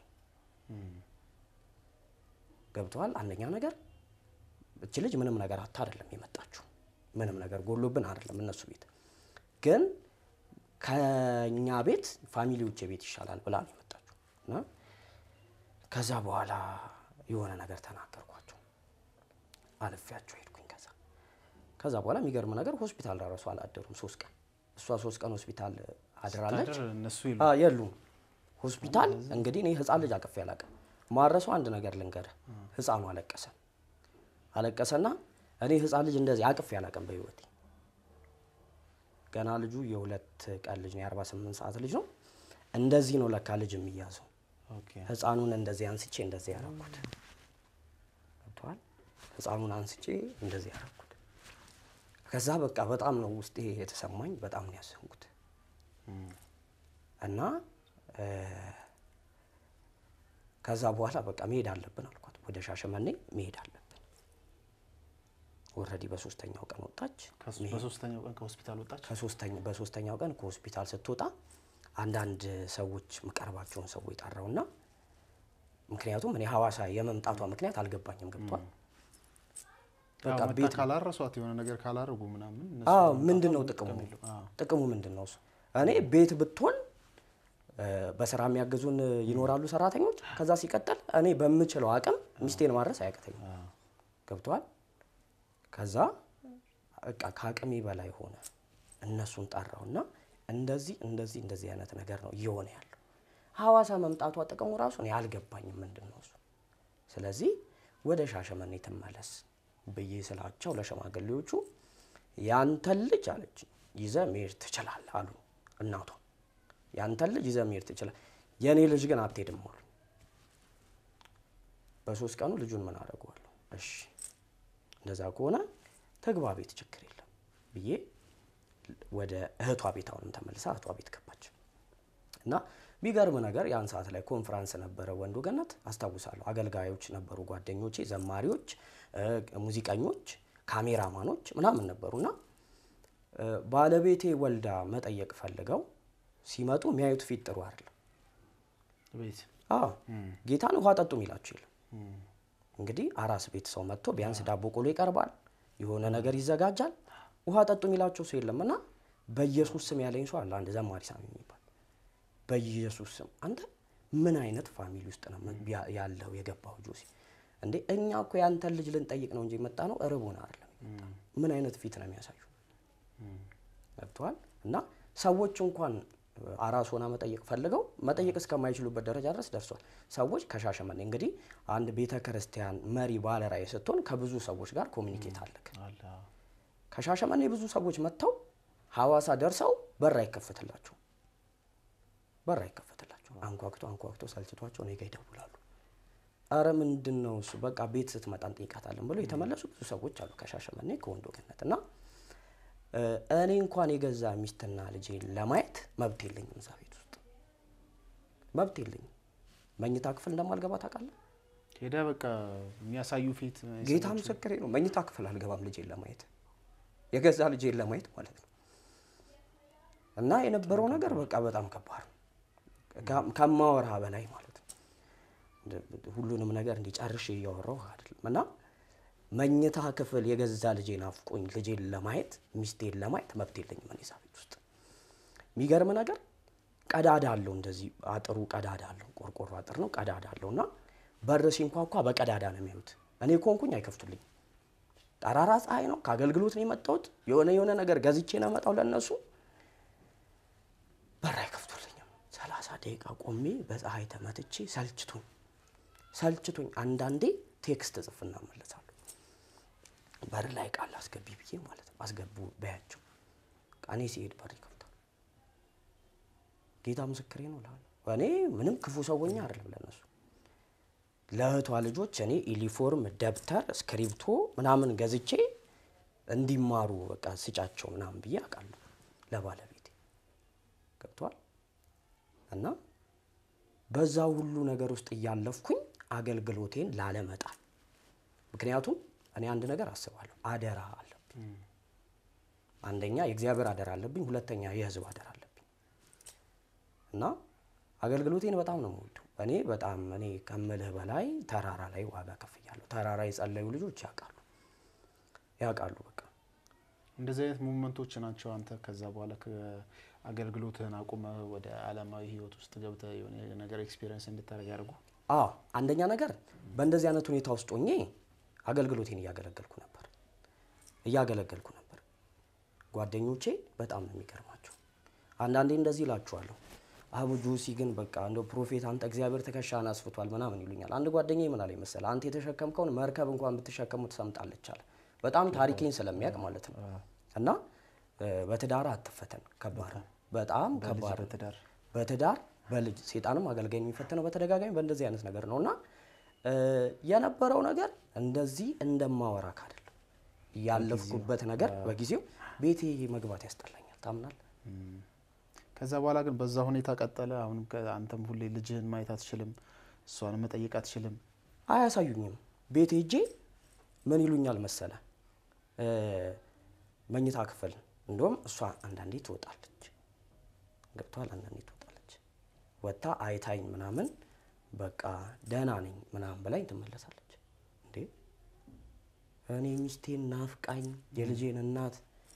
ገብተዋል። አንደኛ ነገር እች ልጅ ምንም ነገር አታ አይደለም የመጣችው፣ ምንም ነገር ጎሎብን አይደለም እነሱ ቤት ግን ከኛ ቤት ፋሚሊዎቼ ቤት ይሻላል ብላ ነው የመጣችው። እና ከዛ በኋላ የሆነ ነገር ተናገርኳቸው፣ አልፌያቸው ሄድኩኝ። ከዛ ከዛ በኋላ የሚገርም ነገር ሆስፒታል ራሱ አላደሩም ሶስት ቀን። እሷ ሶስት ቀን ሆስፒታል አድራለች። ስታድር እነሱ ይሉ አ የሉም ሆስፒታል። እንግዲህ እኔ ህፃን ልጅ አቅፌ አላውቅም። ማረሰው አንድ ነገር ልንገርህ፣ ህፃኑ አለቀሰ አለቀሰና እኔ ህፃን ልጅ እንደዚህ አቅፌ አላውቅም በህይወቴ። ገና ልጁ የሁለት ቀን ልጅ ነው፣ የ48 ሰዓት ልጅ ነው። እንደዚህ ነው ለካ ልጅ የሚያዘው። ኦኬ ህፃኑን እንደዚህ አንስቼ እንደዚህ ያረኩት ገብተዋል። ህፃኑን አንስቼ እንደዚህ ያረኩት። ከዛ በቃ በጣም ነው ውስጤ የተሰማኝ፣ በጣም ነው ያዘንኩት። እና እ፣ ከዛ በኋላ በቃ መሄድ አለብን አልኳት። ወደ ሻሸመኔ መሄድ አለብን። ወረዲ በሶስተኛው ቀን ወጣች። ከሱ- በሶስተኛው ቀን ከሆስፒታል ወጣች። ከሶስተኛ በሶስተኛው ቀን ከሆስፒታል ስትወጣ አንዳንድ ሰዎች የምቀርባቸውን ሰዎች ጠራውና ምክንያቱም እኔ ሐዋሳ የመምጣቷ ምክንያት አልገባኝም። ገብቷል። በቃ አዎ፣ መታ ቤት ካላረሷት የሆነ ነገር ካላረጉ ምናምን እነሱ አዎ መምጣቷ ምንድን ነው ምንም ጥቅሙ? ጥቅም የለውም። አዎ። ጥቅሙ ምንድን ነው? እሱ እኔ ቤት ብትሆን እ፣ በስራ የሚያግዙን ይኖራሉ ሰራተኞች። ከዛ ሲቀጥል እኔ በምችለው አቅም ሚስቴን ማድረስ አያቅተኝም። አዎ። ገብተዋል። ከዛ በቃ ከአቅሜ በላይ ሆነ። እነሱን ጠራውና እንደዚህ እንደዚህ እንደዚህ አይነት ነገር ነው እየሆነ ያለው። ሐዋሳ መምጣቷ ጥቅሙ ራሱ እኔ አልገባኝም ምንድን ነው እሱ። ስለዚህ ወደ ሻሸመኔ ትመለስ ብዬ ስላቸው ለሸማግሌዎቹ ያንተን ልጅ አለች ይዘህ መሄድ ትችላለህ አሉ እናቷ። ያንተን ልጅ ይዘህ መሄድ ትችላለህ፣ የእኔ ልጅ ግን አትሄድም አሉ። በሶስት ቀኑ ልጁን ምን አደርገዋለሁ? እሺ እንደዛ ከሆነ ተግባ ቤት ችግር የለም ብዬ ወደ እህቷ ቤት አሁንም ተመልሳ እህቷ ቤት ገባች እና ቢገርም ነገር ያን ሰዓት ላይ ኮንፈራንስ ነበረ ወንዱ ገነት አስታውሳለሁ። አገልጋዮች ነበሩ፣ ጓደኞቼ፣ ዘማሪዎች፣ እ፣ ሙዚቀኞች፣ ካሜራማኖች ምናምን ነበሩና እ፣ ባለቤቴ ወልዳ መጠየቅ ፈልገው ሲመጡ የሚያዩት ፊት ጥሩ አይደለም። ቤት አዎ ጌታን ውሃ ጠጡ የሚላቸው የለም። እንግዲህ አራስ ቤት ሰው መጥቶ ቢያንስ ዳቦ ቆሎ ይቀርባል፣ የሆነ ነገር ይዘጋጃል። ውሃ ጠጡ የሚላቸው ሰው የለም እና በኢየሱስ ስም ያለኝ ሰው አለ፣ አንድ ዘማሪ ሳሚ የሚባል በኢየሱስ ስም አንተ ምን አይነት ፋሚሊ ውስጥ ነው ያ- ያለው የገባው ጆሲ? እንዴ እኛ እኮ ያንተን ልጅ ልንጠይቅ ነው እንጂ የመጣ ነው እርቦን አይደለም የመጣ ነው። ምን አይነት ፊት ነው የሚያሳዩ? ገብተዋል። እና ሰዎች እንኳን አራስ ሆና መጠየቅ ፈልገው መጠየቅ እስከማይችሉበት ደረጃ ድረስ ደርሷል። ሰዎች ከሻሸመኔ እንግዲህ አንድ ቤተ ክርስቲያን መሪ ባለ ራዕይ ስትሆን ከብዙ ሰዎች ጋር ኮሚኒኬት አለክ። አለ አዎ። ከሻሸመኔ ብዙ ሰዎች መጥተው ሐዋሳ ደርሰው በር አይከፈትላቸው በር አይከፈትላቸው። አንኳኩቶ አንኳኩቶ ሰልችቷቸው እኔ ጋ ይደውላሉ። አረ ምንድን ነው እሱ በቃ ቤት ስትመጣ እንጠይቃታለን ብለው የተመለሱ ብዙ ሰዎች አሉ ከሻሸመኔ ከወንዶ ገነት እና እ፣ እኔ እንኳን የገዛ ሚስትና ልጄን ለማየት መብት የለኝም። እዛ ቤት ውስጥ መብት የለኝም። መኝታ ክፍል እንደማልገባ ታውቃለህ። ሄዳ በቃ የሚያሳዩ ፊት ጌታ ምስክሬ ነው። መኝታ ክፍል አልገባም ልጄን ለማየት የገዛ ልጄን ለማየት ማለት ነው። እና የነበረው ነገር በቃ በጣም ከባድ ነው፣ ከ- ከማወራ በላይ ማለት ነው። ሁሉንም ነገር እንዲጨርሽ እያወራሁ አይደለም እና መኝታ ክፍል የገዛ ልጄ ናፍቆኝ ልጄን ለማየት ሚስቴን ለማየት መብት የለኝም እኔ እዛ ቤት ውስጥ። የሚገርም ነገር ቀዳዳ አለው እንደዚህ አጥሩ ቀዳዳ አለው፣ ቆርቆሮ አጥር ነው፣ ቀዳዳ አለው እና በር ሲንኳኳ በቀዳዳ ነው የሚያዩት። እኔ ኮንኩኝ አይከፍቱልኝም። ጠራራ ፀሐይ ነው፣ ከአገልግሎት ነው የመጣሁት። የሆነ የሆነ ነገር ገዝቼ ነው የመጣው ለእነሱ በር አይከፍቱልኝም። ሰላሳ ደቂቃ ቆሜ በፀሐይ ተመትቼ ሰልችቶኝ ሰልችቶኝ አንዳንዴ ቴክስት ጽፍና መለሳለሁ። በር ላይ ቃል አስገቢ ብዬ ማለት ነው። አስገቡ በያቸው። እኔ ሲሄድ በር ይከፍታል። ጌታ ምስክሬ ነው እልሃለሁ። እኔ ምንም ክፉ ሰውኛ አይደለም ለነሱ ለእህቷ ልጆች እኔ ዩኒፎርም፣ ደብተር፣ እስክሪብቶ ምናምን ገዝቼ እንዲማሩ በቃ ስጫቸው ምናምን ብዬ አውቃለሁ ለባለቤቴ ገብቷል። እና በዛ ሁሉ ነገር ውስጥ እያለፍኩኝ አገልግሎቴን ላለመጣል ምክንያቱም እኔ አንድ ነገር አስባለሁ፣ አደራ አለብኝ። አንደኛ የእግዚአብሔር አደራ አለብኝ፣ ሁለተኛ የህዝብ አደራ አለብኝ እና አገልግሎቴን በጣም ነው የምወደው። እኔ በጣም እኔ ከምልህ በላይ ተራራ ላይ ዋጋ ከፍያለሁ። ተራራ የጸለዩ ልጆች ያውቃሉ ያውቃሉ። በቃ እንደዚህ አይነት ሙመንቶች ናቸው አንተ ከዛ በኋላ አገልግሎትህን አቁመ ወደ አለማዊ ህይወት ውስጥ ገብተህ የሆነ ነገር ኤክስፒሪየንስ እንድታደርግ ያደርጉ። አዎ አንደኛ ነገር በእንደዚህ አይነት ሁኔታ ውስጥ ሆኜ አገልግሎቴን እያገለገልኩ ነበር እያገለገልኩ ነበር። ጓደኞቼ በጣም ነው የሚገርማቸው። አንዳንዴ እንደዚህ ይላችኋለሁ፣ አቡ ጆሲ ግን በቃ እንደው ፕሮፌት አንተ እግዚአብሔር ትከሻህን አስፍቷል ምናምን ይሉኛል። አንድ ጓደኛዬ ምን አለኝ መሰለህ፣ አንተ የተሸከምከውን መርከብ እንኳን ብትሸከሙ ትሰምጣለች አለ። በጣም ታሪኬን ስለሚያውቅ ማለት ነው። እና በትዳር አትፈተን፣ ከባድ ነው፣ በጣም ከባድ ነው። በትዳር በትዳር በልጅ ሴጣንም አገልጋይ የሚፈተነው በተደጋጋሚ በእንደዚህ አይነት ነገር ነው እና የነበረው ነገር እንደዚህ እንደማወራክ አይደለም። ያለፍኩበት ነገር በጊዜው ቤቴ መግባት ያስጠላኛል። ታምናል። ከዛ በኋላ ግን በዛ ሁኔታ ቀጠለ። አሁንም አንተም ሁሌ ልጅህን ማየት አትችልም፣ እሷን መጠየቅ አትችልም። አያሳዩኝም። ቤት ሄጄ ምን ይሉኛል መሰለ መኝታ ክፍል እንደውም እሷ አንዳንዴ ትወጣለች፣ ገብቷል። አንዳንዴ ትወጣለች፣ ወጥታ አይታኝ ምናምን በቃ ደህና ነኝ ምናምን በላይ ትመለሳለች። እንዴ እኔ ሚስቴን ናፍቃኝ የልጄን እናት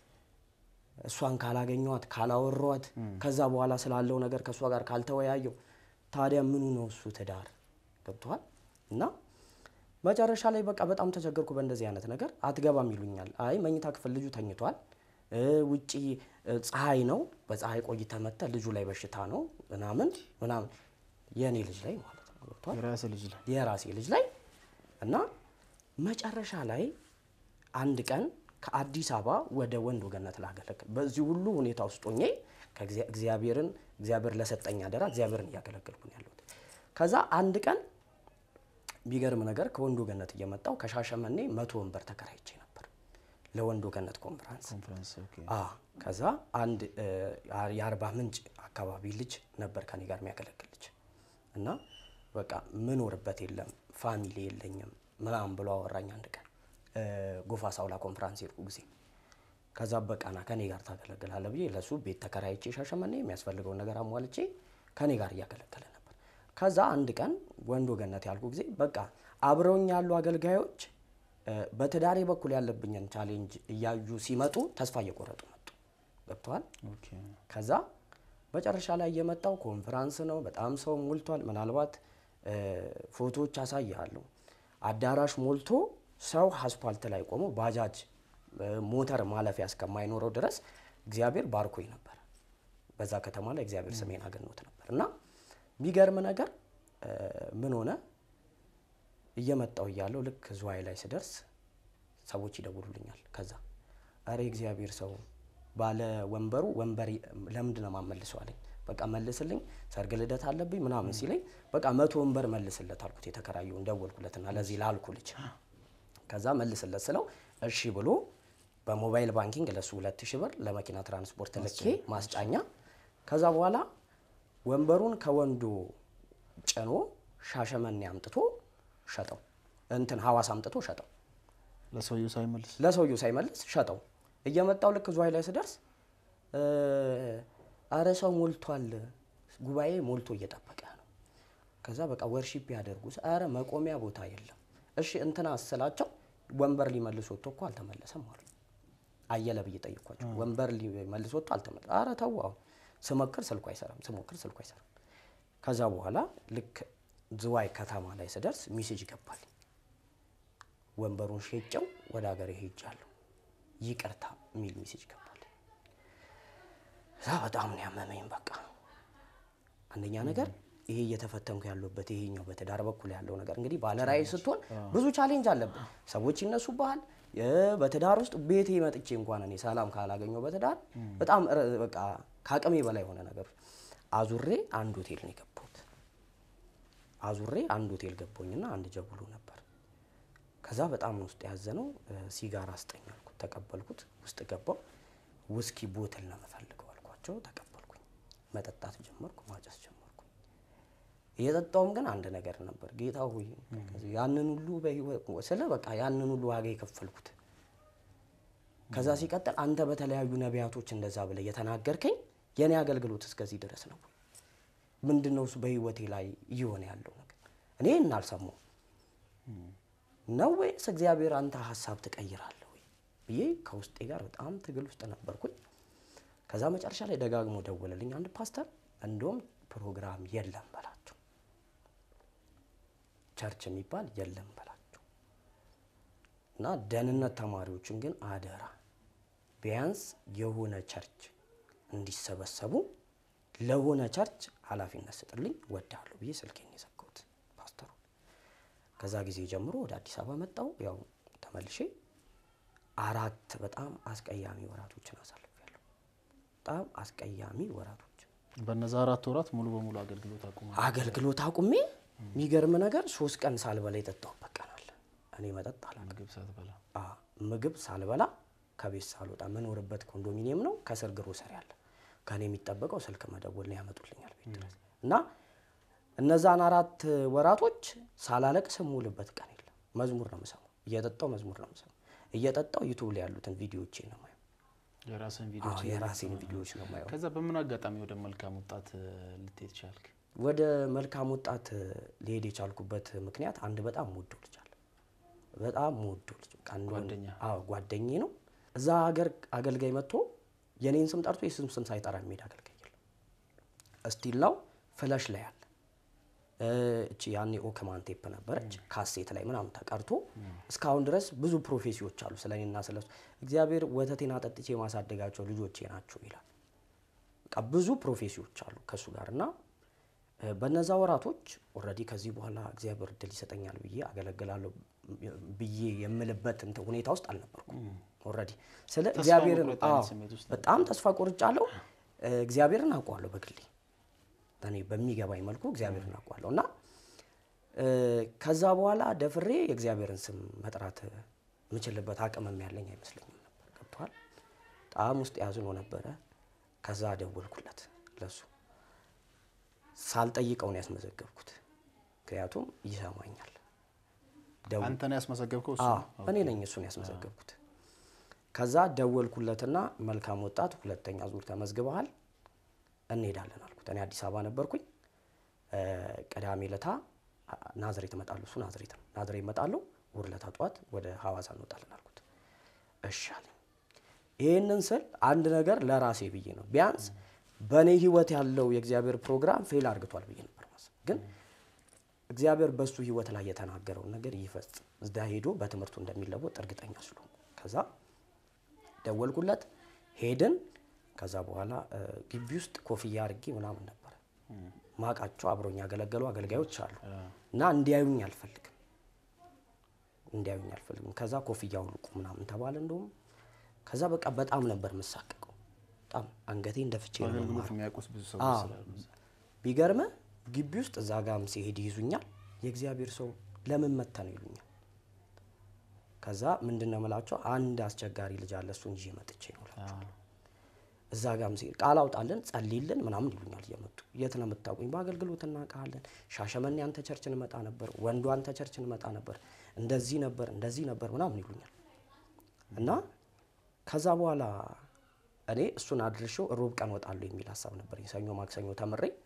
እሷን ካላገኘኋት ካላወሯት ከዛ በኋላ ስላለው ነገር ከእሷ ጋር ካልተወያየው ታዲያ ምኑ ነው እሱ ትዳር? ገብቶሃል? እና መጨረሻ ላይ በቃ በጣም ተቸገርኩ በእንደዚህ አይነት ነገር። አትገባም ይሉኛል። አይ መኝታ ክፍል ልጁ ተኝቷል፣ ውጪ ፀሐይ ነው፣ በፀሐይ ቆይተህ መጥተህ ልጁ ላይ በሽታ ነው ምናምን ምናምን የእኔ ልጅ ላይ ማለት ነው ገብቶሃል? የራስህ ልጅ ላይ የራሴ ልጅ ላይ እና መጨረሻ ላይ አንድ ቀን ከአዲስ አበባ ወደ ወንዶ ገነት ላገለግል በዚህ ሁሉ ሁኔታ ውስጥ ሆኜ እግዚአብሔርን እግዚአብሔር ለሰጠኝ አደራ እግዚአብሔርን እያገለገልኩ ነው ያለሁት። ከዛ አንድ ቀን የሚገርም ነገር ከወንዶ ገነት እየመጣው ከሻሸመኔ መቶ ወንበር ተከራይቼ ነበር ለወንዶ ገነት ኮንፈረንስ። ኮንፈረንስ ኦኬ። አዎ ከዛ አንድ የአርባ ምንጭ አካባቢ ልጅ ነበር ከኔ ጋር የሚያገለግል ልጅ እና በቃ ምኖርበት የለም ፋሚሊ የለኝም ምናምን ብሎ አወራኝ። አንድ ቀን ጎፋ ሳውላ ኮንፈራንስ ሄድኩ ጊዜ ከዛ በቃና ከኔ ጋር ታገለግላለህ ብዬ ለሱ ቤት ተከራይቼ ሻሸመኔ የሚያስፈልገውን ነገር አሟልቼ ከኔ ጋር እያገለገለ ነበር። ከዛ አንድ ቀን ወንዶ ገነት ያልኩ ጊዜ በቃ አብረውኝ ያሉ አገልጋዮች በትዳሬ በኩል ያለብኝን ቻሌንጅ እያዩ ሲመጡ ተስፋ እየቆረጡ መጡ። ገብተዋል። ኦኬ። ከዛ መጨረሻ ላይ የመጣው ኮንፈራንስ ነው። በጣም ሰው ሞልቷል። ምናልባት ፎቶዎች አሳይሃለሁ። አዳራሽ ሞልቶ ሰው አስፓልት ላይ ቆሞ ባጃጅ ሞተር ማለፊያ እስከማይኖረው ድረስ እግዚአብሔር ባርኮኝ ነበር። በዛ ከተማ ላይ እግዚአብሔር ስሜን አገኖት ነበር እና የሚገርም ነገር ምን ሆነ እየመጣው እያለው ልክ ዝዋይ ላይ ስደርስ ሰዎች ይደውሉልኛል። ከዛ አረ እግዚአብሔር ሰው ባለ ወንበሩ ወንበር ለምንድን ነው የማመልሰው አለኝ። በቃ መልስልኝ፣ ሰርግ ልደት አለብኝ ምናምን ሲለኝ በቃ መቶ ወንበር መልስለት አልኩት። የተከራየውን ደወልኩለትና ለዚህ ላልኩ ልጅ ከዛ መልስለት ስለው እሺ ብሎ በሞባይል ባንኪንግ ለሱ ሁለት ሺህ ብር ለመኪና ትራንስፖርት ልኬ ማስጫኛ። ከዛ በኋላ ወንበሩን ከወንዶ ጭኖ ሻሸመኔ አምጥቶ ሸጠው፣ እንትን ሐዋሳ አምጥቶ ሸጠው። ለሰውየው ሳይመልስ ለሰውየው ሳይመልስ ሸጠው። እየመጣው ልክ ዝዋይ ላይ ስደርስ አረ ሰው ሞልቷል፣ ጉባኤ ሞልቶ እየጠበቀ ነው። ከዛ በቃ ወርሺፕ ያደርጉ ኧረ መቆሚያ ቦታ የለም። እሺ እንትና ስላቸው ወንበር ሊመልስ ወጥቶ እኮ አልተመለሰም አሉ። አየለ ብዬ ጠየኳቸው። ወንበር ሊመልስ ወጥቶ አልተመለሰም። ኧረ ተው አሁን ስሞክር ስልኩ አይሰራም፣ ስሞክር ስልኩ አይሰራም። ከዛ በኋላ ልክ ዝዋይ ከተማ ላይ ስደርስ ሚሴጅ ገባል። ወንበሩን ሸጨው ወደ ሀገር ሄጃለሁ ይቅርታ የሚል ሚሴጅ ገባል። እዛ በጣም ነው ያመመኝ። በቃ አንደኛ ነገር ይሄ እየተፈተንኩ ያለበት ይሄኛው በትዳር በኩል ያለው ነገር እንግዲህ ባለራዕይ ስትሆን ብዙ ቻሌንጅ አለብን። ሰዎች ይነሱብሃል። የ- በትዳር ውስጥ ቤቴ መጥቼ እንኳን እኔ ሰላም ካላገኘው በትዳር በጣም ረ- በቃ ከአቅሜ በላይ የሆነ ነገር አዙሬ አንድ ሆቴል ነው የገባሁት። አዙሬ አንድ ሆቴል ገባሁኝና አንድ ጀብሉ ነበር። ከዛ በጣም ውስጥ ያዘነው ሲጋራ አስጠኝ አልኩት። ተቀበልኩት። ውስጥ ገባው። ውስኪ ቦትል ነው የምፈልገው አልኳቸው። ተቀበልኩኝ። መጠጣት ጀመርኩ። ማጨስ ጀመርኩ። እየጠጣውም ግን አንድ ነገር ነበር። ጌታ ሆይ ያንን ሁሉ በህይወት ስለ በቃ ያንን ሁሉ ዋጋ የከፈልኩት ከዛ ሲቀጥል አንተ በተለያዩ ነቢያቶች እንደዛ ብለህ የተናገርከኝ የኔ አገልግሎት እስከዚህ ድረስ ነው። ምንድን ነው እሱ በህይወቴ ላይ እየሆነ ያለው ነገር? እኔ እናልሰማው ነው ወይስ እግዚአብሔር አንተ ሀሳብ ትቀይራለህ ወይ ብዬ ከውስጤ ጋር በጣም ትግል ውስጥ ነበርኩኝ። ከዛ መጨረሻ ላይ ደጋግሞ ደወለልኝ አንድ ፓስተር፣ እንደውም ፕሮግራም የለም በላቸው፣ ቸርች የሚባል የለም በላቸው እና ደህንነት ተማሪዎችን ግን አደራ ቢያንስ የሆነ ቸርች እንዲሰበሰቡ ለሆነ ቸርች ኃላፊነት ስጥልኝ ወዳለሁ ብዬ ስልኬን የዘጋሁት ፓስተሩ። ከዛ ጊዜ ጀምሮ ወደ አዲስ አበባ መጣሁ። ያው ተመልሼ አራት በጣም አስቀያሚ ወራቶችን አሳልፌያለሁ። በጣም አስቀያሚ ወራቶች በነዛ አራት ወራት ሙሉ በሙሉ አገልግሎት አቁማ አገልግሎት አቁሜ የሚገርም ነገር ሶስት ቀን ሳልበላ የጠጣሁበት ቀን አለ። እኔ መጠጥ አላውቅም። ምግብ ሳትበላ አ ምግብ ሳልበላ ከቤት ሳልወጣ መኖርበት ኮንዶሚኒየም ነው። ከስር ግሮሰሪ አለ። ከኔ የሚጠበቀው ስልክ መደወል ነው፣ ያመጡልኛል ቤት ድረስ እና እነዛን አራት ወራቶች ሳላለቅስ የምውልበት ቀን የለም። መዝሙር ነው የምሰማው፣ እየጠጣው መዝሙር ነው የምሰማው፣ እየጠጣው ዩቱብ ላይ ያሉትን ቪዲዮዎቼ ነው የማየው። የራስን አዎ ቪዲዮች የራሴን ቪዲዮዎች ነው የማየው። ከዛ በምን አጋጣሚ ወደ መልካም ወጣት እ, ልትሄድ ቻልክ? ወደ መልካም ወጣት ሊሄድ የቻልኩበት ምክንያት አንድ በጣም ወደው ልጅ አለ። በጣም ወደው ልጅ በቃ አንድ ወንድ- ጓደኛ? አዎ ጓደኛዬ ነው። እዛ ሀገር አገልጋይ መጥቶ የኔን ስም ጠርቶ የስም ስም ሳይጠራ የሚሄድ አገልጋይ የለም። እስቲላው ፍለሽ ላይ አለ። እ, እቺ ያኔ ኦክማን ቴፕ ነበረች ካሴት ላይ ምናምን ተቀርቶ እስካሁን ድረስ ብዙ ፕሮፌሲዎች አሉ ስለ እኔና ስለ እሱ። እግዚአብሔር ወተቴን አጠጥቼ የማሳደጋቸው ልጆቼ ናቸው ይላል። በቃ ብዙ ፕሮፌሲዎች አሉ ከእሱ ጋር እና እ፣ በነዛ ወራቶች ኦልሬዲ ከዚህ በኋላ እግዚአብሔር እድል ይሰጠኛል ብዬ አገለግላለሁ ብዬ የምልበት እንትን ሁኔታ ውስጥ አልነበርኩም። ኦልሬዲ ስለ ተስፋ እግዚአብሔርን መቁረጥ አይነት አዎ፣ ስሜት ውስጥ በጣም ተስፋ ቆርጫለሁ። እ፣ እግዚአብሔርን አውቀዋለሁ በግሌ እኔ በሚገባኝ መልኩ እግዚአብሔርን አውቀዋለሁ እና እ፣ ከዛ በኋላ ደፍሬ የእግዚአብሔርን ስም መጥራት የምችልበት አቅምም ያለኝ አይመስለኝም ነበር። ገብቶሃል? በጣም ውስጥ ያዝኖ ነበረ። ከዛ ደወልኩለት ለሱ ሳልጠይቀው ነው ያስመዘገብኩት። ምክንያቱም ይሰማኛል። ደው- አንተ ነው ያስመዘገብከው? እሱ አዎ ነው? እኔ ነኝ እሱን ያስመዘገብኩት። ከዛ ደወልኩለትና መልካም ወጣት ሁለተኛ ዙር ተመዝግበሃል እንሄዳለን አልኩት። እኔ አዲስ አበባ ነበርኩኝ። እ፣ ቅዳሜ ለታ ናዝሬት እመጣለሁ። እሱ ናዝሬት ነው። ናዝሬት እመጣለሁ። እሑድ ለታ ጠዋት ወደ ሐዋሳ እንወጣለን አልኩት። እሺ አለኝ። ይህንን ስል አንድ ነገር ለራሴ ብዬ ነው። ቢያንስ በእኔ ህይወት ያለው የእግዚአብሔር ፕሮግራም ፌል አርግቷል ብዬ ነበር ማሰብ ግን እግዚአብሔር በሱ ህይወት ላይ የተናገረውን ነገር ይፈጽም እዛ ሄዶ በትምህርቱ እንደሚለወጥ እርግጠኛ ስለሆንኩ ከዛ ደወልኩለት ሄድን ከዛ በኋላ እ፣ ግቢ ውስጥ ኮፍያ አድርጌ ምናምን ነበር ማቃቸው አብረውኝ ያገለገሉ አገልጋዮች አሉ እና እንዲያዩኝ አልፈልግም እንዲያዩኝ አልፈልግም ከዛ ኮፍያ አውልቁ ምናምን ተባለ እንደውም ከዛ በቃ በጣም ነበር የምሳቀቀው በጣም አንገቴን ደፍቼ ነው አገልግሎት የምማረው። የሚያውቁት ብዙ ሰዎች አዎ። ስላሉ ቢገርምህ ግቢ ውስጥ እዛ ጋም ሲሄድ ይይዙኛል። የእግዚአብሔር ሰው ለምን መታ ነው ይሉኛል። ከዛ ምንድን ነው የምላቸው አንድ አስቸጋሪ ልጅ አለ እሱን ይዤ መጥቼ ነው እላቸዋለሁ። አዎ። እዛ ጋም ሲሄድ ቃል አውጣልን ጸልይልን ምናምን ይሉኛል እየመጡ የት ነው የምታውቁኝ? በአገልግሎት እናውቃለን። ሻሸመኔ አንተ ቸርች እንመጣ ነበር፣ ወንዱ አንተ ቸርች እንመጣ ነበር፣ እንደዚህ ነበር እንደዚህ ነበር ምናምን ይሉኛል እና ከዛ በኋላ እኔ እሱን አድርሼው ሮብ ቀን ወጣለሁ የሚል ሀሳብ ነበር። ሰኞ ማክሰኞ ተምሬ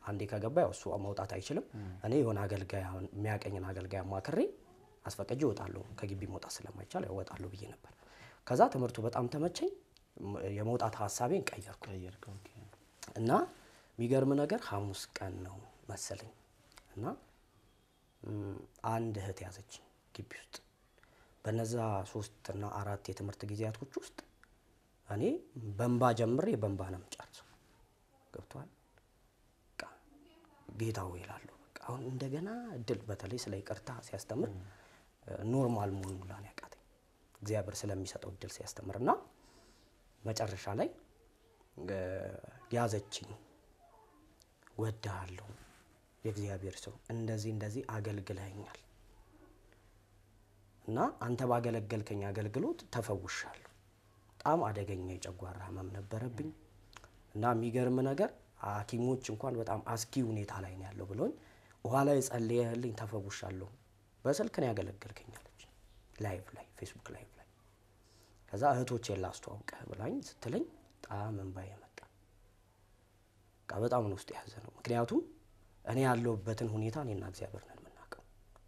አንዴ ከገባ ያው እሱ መውጣት አይችልም። እኔ የሆነ አገልጋይ አሁን የሚያቀኝን አገልጋይ አማክሬ አስፈቅጄ እወጣለሁ። ከግቢ መውጣት ስለማይቻል ያው እወጣለሁ ብዬ ነበር። ከዛ ትምህርቱ በጣም ተመቸኝ። ም- የመውጣት ሀሳቤን ቀየርኩ ቀየርከው? ኦኬ። እና የሚገርም ነገር ሐሙስ ቀን ነው መሰለኝ እና ም፣ አንድ እህት ያዘች ግቢ ውስጥ በነዛ ሶስት እና አራት የትምህርት ጊዜያቶች ውስጥ እኔ በንባ ጀምሬ በንባ ነው የምጨርሰው። ገብቷል። በቃ ጌታ ሆይ እላለሁ። በቃ አሁን እንደገና እድል በተለይ ስለ ይቅርታ ሲያስተምር ኖርማል መሆን ሁላ ነው ያቃተኝ እግዚአብሔር ስለሚሰጠው እድል ሲያስተምር እና መጨረሻ ላይ እ፣ ያዘችኝ። ወድሃለሁ የእግዚአብሔር ሰው እንደዚህ እንደዚህ አገልግለኸኛል እና አንተ ባገለገልከኝ አገልግሎት ተፈውሻለሁ። በጣም አደገኛ የጨጓራ ህመም ነበረብኝ እና የሚገርም ነገር ሐኪሞች እንኳን በጣም አስጊ ሁኔታ ላይ ነው ያለው ብሎኝ ውሃ ላይ ጸልየህልኝ ተፈውሻለሁ። በስልክ ነው ያገለገልከኛለች ላይቭ ላይ ፌስቡክ ላይቭ ላይ ከዛ እህቶቼን ላስተዋውቅህ ብላኝ ስትለኝ በጣም እንባዬ መጣ። በቃ በጣም ነው ውስጥ የያዘ ነው። ምክንያቱም እኔ ያለሁበትን ሁኔታ እኔና እግዚአብሔር ነን የምናውቀው።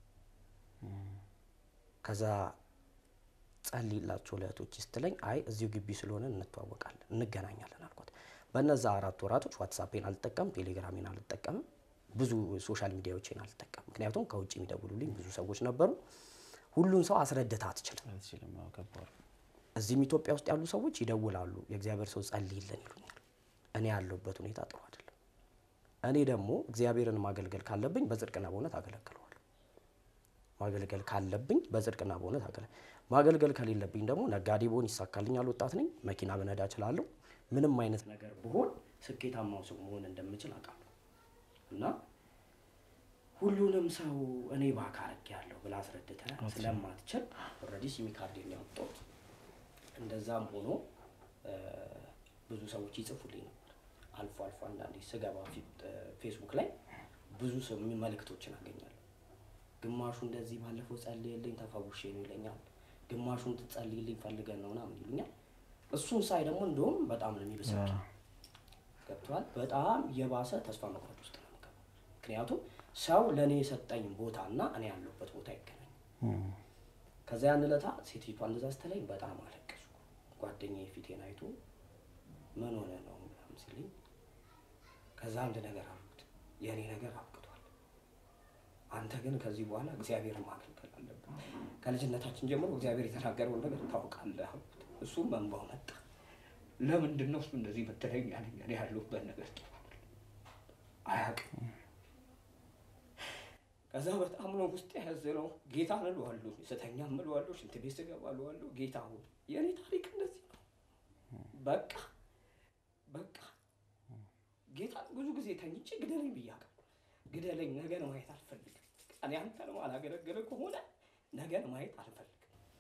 ከዛ ጸልይላቸው ለእህቶች ስትለኝ አይ እዚሁ ግቢ ስለሆነ እንተዋወቃለን እንገናኛለን አልኳት። በነዛ አራት ወራቶች ዋትሳፔን አልጠቀምም፣ ቴሌግራሜን አልጠቀምም፣ ብዙ ሶሻል ሚዲያዎችን አልጠቀምም። ምክንያቱም ከውጭ የሚደውሉልኝ ብዙ ሰዎች ነበሩ። ሁሉን ሰው አስረድታ አትችልም። አትችልም። አዎ፣ ከባድ ነው። እዚህም ኢትዮጵያ ውስጥ ያሉ ሰዎች ይደውላሉ፣ የእግዚአብሔር ሰው ጸልይልን ይሉኛል። እኔ ያለሁበት ሁኔታ ጥሩ አይደለም። እኔ ደግሞ እግዚአብሔርን ማገልገል ካለብኝ በጽድቅና በእውነት አገለግለዋለሁ። ማገልገል ካለብኝ በጽድቅና በእውነት አገለ ማገልገል ከሌለብኝ ደግሞ ነጋዴ ብሆን ይሳካልኛል። ወጣት ነኝ፣ መኪና ብነዳ እችላለሁ። ምንም አይነት ነገር ብሆን ስኬታማው ሰው መሆን እንደምችል አውቃለሁ እና ሁሉንም ሰው እኔ ባካረግ ያለሁ ብላ አስረድተ ስለማትችል ኦልሬዲ ሲሚ ካርዴን ያወጣሁት። እንደዛም ሆኖ እ፣ ብዙ ሰዎች ይጽፉልኝ ነበር። አልፎ አልፎ አንዳንዴ ስገባ ፊት- እ፣ ፌስቡክ ላይ ብዙ ሰው የሚ- መልእክቶችን አገኛለሁ። ግማሹ እንደዚህ ባለፈው ጸልይልኝ ተፈውሼ ነው ይለኛል። ግማሹን ትጸልይልኝ ፈልገን ነው ምናምን ይሉኛል። እሱን ሳይ ደግሞ እንደውም በጣም ነው የሚበሳጭ ገብቷል። በጣም የባሰ ተስፋ መቁረጥ ውስጥ ነው የምገባው። ምክንያቱም ሰው ለእኔ የሰጠኝ ቦታ እና እኔ ያለሁበት ቦታ አይገናኝም። ከዛ ያን ዕለታ ሴትዮቷ እንደዛ ስትለኝ በጣም አለቀስኩ። ጓደኛዬ ፊቴን አይቶ ምን ሆነ ነው ምናምን ሲለኝ ከዛ አንድ ነገር አልኩት፣ የእኔ ነገር አብቅቷል። አንተ ግን ከዚህ በኋላ እግዚአብሔርን ማገልገል አለብን። ከልጅነታችን ጀምሮ እግዚአብሔር የተናገረውን ነገር ታውቃለህ አልኩት። እሱም መንባው መጣ። ለምንድን ነው እሱ እንደዚህ መተለኝ ያለኝ? እኔ ያለሁበት ነገር ጥሩ አይደለም፣ አያውቅም። ከዛ በጣም ነው ውስጥ ያዘነው። ጌታ እለዋለሁ፣ ስተኛ እለዋለሁ፣ ሽንት ቤት ስገባ እለዋለሁ፣ ጌታ ሆይ የእኔ ታሪክ እንደዚህ ነው። በቃ በቃ ጌታ ብዙ ጊዜ ተኝቼ ግደለኝ ብያለሁ። ግደለኝ፣ ነገን ማየት አልፈልግም። እኔ አንተን ማላገለገለ ከሆነ ነገን ማየት አልፈልግም።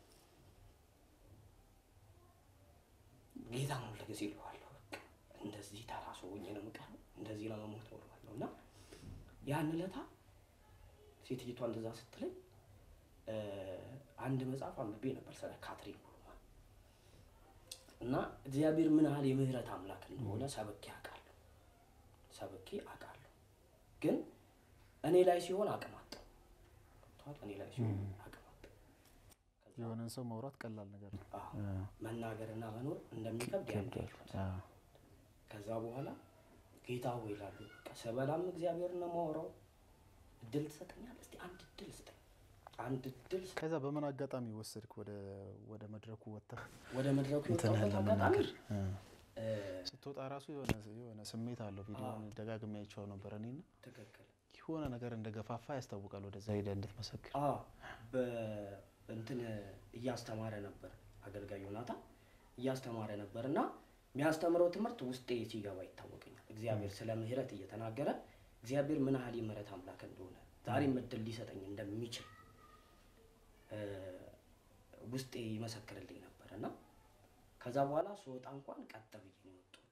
ጌታ ነው ለጊዜ እለዋለሁ። በቃ እንደዚህ ተራ ሰው ሆኜ ነው የምቀረው፣ እንደዚህ ነው የምሞተው እለዋለሁ እና ያን ዕለታ ሴትዮቷ እንደዛ ስትለኝ እ፣ አንድ መጽሐፍ አንብቤ ነበር ስለ ካትሪን ኩልማን እና እግዚአብሔር ምን ያህል የምህረት አምላክ እንደሆነ ሰብኬ አውቃለሁ ሰብኬ አውቃለሁ። ግን እኔ ላይ ሲሆን አቅም አጣሁ። ገብቶሃል? እኔ ላይ ሲሆን አቅም አጣሁ። የሆነን ሰው ማውራት ቀላል ነገር ነው። አዎ፣ መናገርና መኖር እንደሚከብድ ያን ጊዜ አዎ። ከዛ በኋላ ጌታ ሆይ እላለሁ። በቃ ስበላም እግዚአብሔር ነው የማወራው። እድል ትሰጠኛለህ? እስቲ አንድ እድል ስጠኝ፣ አንድ እድል ስጠኝ። ከዛ በምን አጋጣሚ ወሰድክ ወደ ወደ መድረኩ ወጥተህ ወደ መድረኩ እንትንህን የወጣሁበት አጋጣሚ ለመናገር እ፣ እ፣ ስትወጣ ራሱ የሆነ የሆነ ስሜት አለው። ቪዲዮውን ደጋግሜ አይቼው ነበር እኔና ትክክል የሆነ ነገር እንደገፋፋ ያስታውቃል። ወደዛ ሄደህ እንድትመሰክር አ በእንትን እያስተማረ ነበር አገልጋይ ዮናታን እያስተማረ ነበር እና የሚያስተምረው ትምህርት ውስጤ ሲገባ ይታወቀኛል። እግዚአብሔር ስለ ምሕረት እየተናገረ እግዚአብሔር ምን ያህል የምሕረት አምላክ እንደሆነ ዛሬም እድል ሊሰጠኝ እንደሚችል እ፣ ውስጤ ይመሰክርልኝ ነበር እና ከዛ በኋላ ስወጣ እንኳን ቀጥ ብዬ ነው የወጣሁት።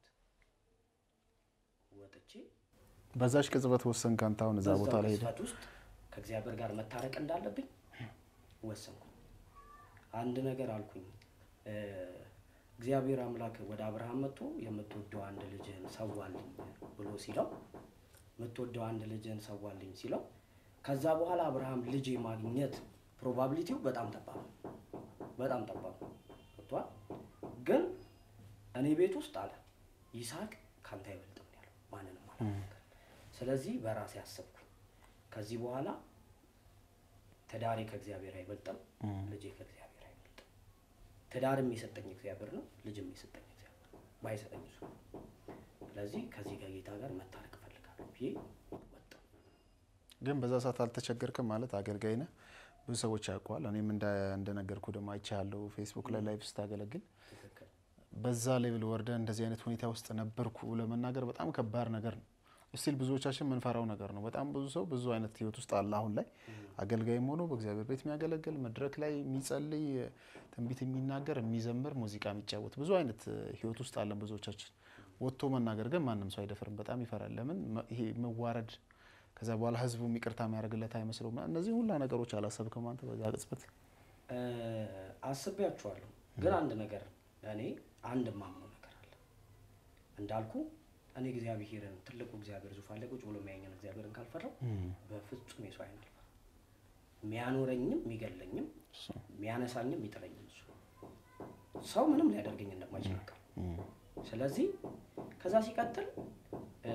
ወጥቼ በዛች ቅጽበት ወሰንክ አንተ አሁን እዛ ቦታ ላይ ሄደህ ቅጽበት ውስጥ ከእግዚአብሔር ጋር መታረቅ እንዳለብኝ ወሰንኩ። አንድ ነገር አልኩኝ። እ፣ እግዚአብሔር አምላክ ወደ አብርሃም መጥቶ የምትወደው አንድ ልጅህን ሰዋልኝ ብሎ ሲለው የምትወደው አንድ ልጅን ሰዋልኝ ሲለው ከዛ በኋላ አብርሃም ልጅ የማግኘት ፕሮባቢሊቲው በጣም ጠባብ ነው። በጣም ጠባብ ነው። ገብቶሃል? ግን እኔ ቤት ውስጥ አለ ይስሐቅ ካንተ አይበልጥም ያለው ማንንም አልናገርም። ስለዚህ በራሴ አሰብኩኝ ከዚህ በኋላ ትዳሬ ከእግዚአብሔር አይበልጥም፣ ልጄ ከእግዚአብሔር አይበልጥም። ትዳርም የሰጠኝ እግዚአብሔር ነው፣ ልጅም የሰጠኝ እግዚአብሔር ነው። ባይሰጠኝ እሱ ነው። ስለዚህ ከዚህ ከጌታ ጋር መታረቅ እፈልጋለሁ ብዬ ወጣሁ። ግን በዛ ሰዓት አልተቸገርክም ማለት አገልጋይ ነህ፣ ብዙ ሰዎች ያውቀዋል። እኔም እንደ- እንደነገርኩ ደግሞ አይቻለሁ ፌስቡክ ላይ ላይቭ ስታገለግል ትክክል በዛ ሌቭል ወርደ እንደዚህ አይነት ሁኔታ ውስጥ ነበርኩ ለመናገር በጣም ከባድ ነገር ነው። ስቲል ብዙዎቻችን የምንፈራው ነገር ነው። በጣም ብዙ ሰው ብዙ አይነት ህይወት ውስጥ አለ። አሁን ላይ አገልጋይም ሆኖ በእግዚአብሔር ቤት የሚያገለግል መድረክ ላይ የሚጸልይ ትንቢት የሚናገር የሚዘምር፣ ሙዚቃ የሚጫወት ብዙ አይነት ህይወት ውስጥ አለን ብዙዎቻችን። ወጥቶ መናገር ግን ማንም ሰው አይደፍርም። በጣም ይፈራል። ለምን መ- ይሄ መዋረድ ከዛ በኋላ ህዝቡ ይቅርታ የሚያደርግለት አይመስለውም። እነዚህ ሁላ ነገሮች አላሰብክም አንተ በዛ ቅጽበት? እ፣ አስቤያችኋለሁ። ግን አንድ ነገር እኔ አንድ የማምነው ነገር አለ እንዳልኩ እኔ እግዚአብሔርን ትልቁ እግዚአብሔር ዙፋን ላይ ቁጭ ብሎ የሚያየኝን እግዚአብሔርን ካልፈራው በፍጹም የሰው አይን አልፈራም። የሚያኖረኝም የሚገለኝም የሚያነሳኝም የሚጥለኝም እሱ ሰው ምንም ሊያደርገኝ እንደማይችል አውቃለሁ። ስለዚህ ከዛ ሲቀጥል እ፣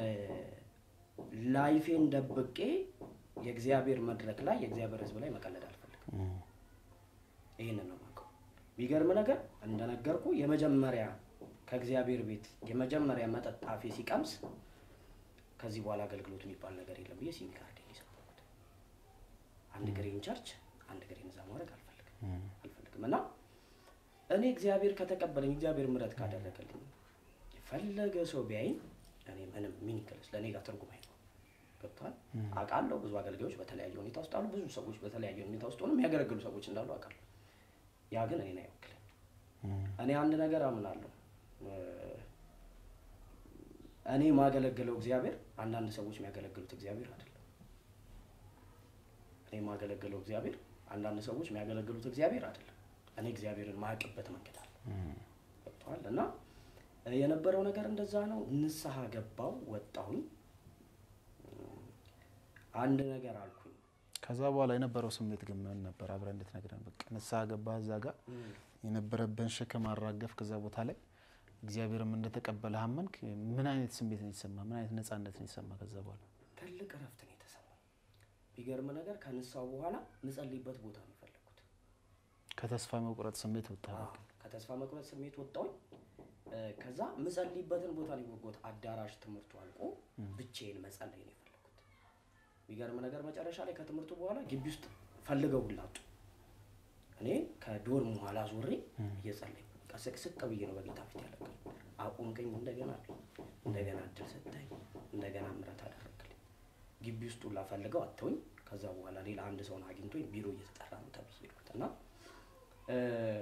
ላይፌን ደብቄ የእግዚአብሔር መድረክ ላይ የእግዚአብሔር ሕዝብ ላይ መቀለድ አልፈልግም። ይህንን ነው የማውቀው። የሚገርም ነገር እንደነገርኩ የመጀመሪያ ከእግዚአብሔር ቤት የመጀመሪያ መጠጥ አፌ ሲቀምስ ከዚህ በኋላ አገልግሎት የሚባል ነገር የለም ብዬ ሲም ካርዴን የሰጠሁት አንድ ግሬን ቸርች አንድ ግሬን እዛ ማድረግ አልፈልግም አልፈልግም እና እኔ እግዚአብሔር ከተቀበለኝ እግዚአብሔር ምሕረት ካደረገልኝ የፈለገ ሰው ቢያይኝ እኔ ምንም ሚኒክልስ ለእኔ ጋር ትርጉም አይኖርም። ገብቶሃል? አውቃለሁ ብዙ አገልጋዮች በተለያየ ሁኔታ ውስጥ አሉ። ብዙ ሰዎች በተለያየ ሁኔታ ውስጥ ሆነው የሚያገለግሉ ሰዎች እንዳሉ አውቃለሁ። ያ ግን እኔን አይወክልም። እኔ አንድ ነገር አምናለሁ። እ፣ እኔ የማገለግለው እግዚአብሔር አንዳንድ ሰዎች የሚያገለግሉት እግዚአብሔር አይደለም። እኔ የማገለግለው እግዚአብሔር አንዳንድ ሰዎች የሚያገለግሉት እግዚአብሔር አይደለም። እኔ እግዚአብሔርን ማያውቅበት መንገድ አለ። ገብቶሃል? እና እ፣ የነበረው ነገር እንደዛ ነው። ንስሐ ገባው ወጣሁኝ። እም፣ አንድ ነገር አልኩኝ። ከዛ በኋላ የነበረው ስሜት ግን ምን ነበር? አብረን እንድትነግረን። በቃ ንስሐ ገባህ፣ እዛ ጋር የነበረብን ሸክም አራገፍ፣ ከዛ ቦታ ላይ እግዚአብሔርም እንደተቀበለ አመንክ። ምን አይነት ስሜት ነው የተሰማ? ምን አይነት ነጻነት ነው የተሰማ? ከዛ በኋላ ትልቅ እረፍት ነው የተሰማኝ። ቢገርም ነገር ከንስሐው በኋላ ምጸልይበት ቦታ ነው የፈለግኩት። ከተስፋ መቁረጥ ስሜት ወጣ። አዎ፣ ከተስፋ መቁረጥ ስሜት ወጣሁኝ። እ፣ ከዛ ምጸልይበትን ቦታ ነው የወጎት አዳራሽ ትምህርቱ አልቆ ብቻዬን መጸለይ ነው የፈለግኩት። ቢገርም ነገር መጨረሻ ላይ ከትምህርቱ በኋላ ግቢ ውስጥ ፈልገው ሁላ አጡ። እኔ ከዶርም ኋላ ዞሬ እየጸለይኩ ቀስቅስቅ ብዬ ነው በጌታ ፊት ያለቀኝ። አቁምከኝ፣ እንደገና አሉኝ። እንደገና እድል ሰጠኝ፣ እንደገና ምሕረት አደረግልኝ። ግቢ ውስጥ ሁላ ፈልገው አተውኝ። ከዛ በኋላ ሌላ አንድ ሰውን አግኝቶኝ ቢሮ እየተጠራ ነው ተብዬ ሄድኩት እና እ፣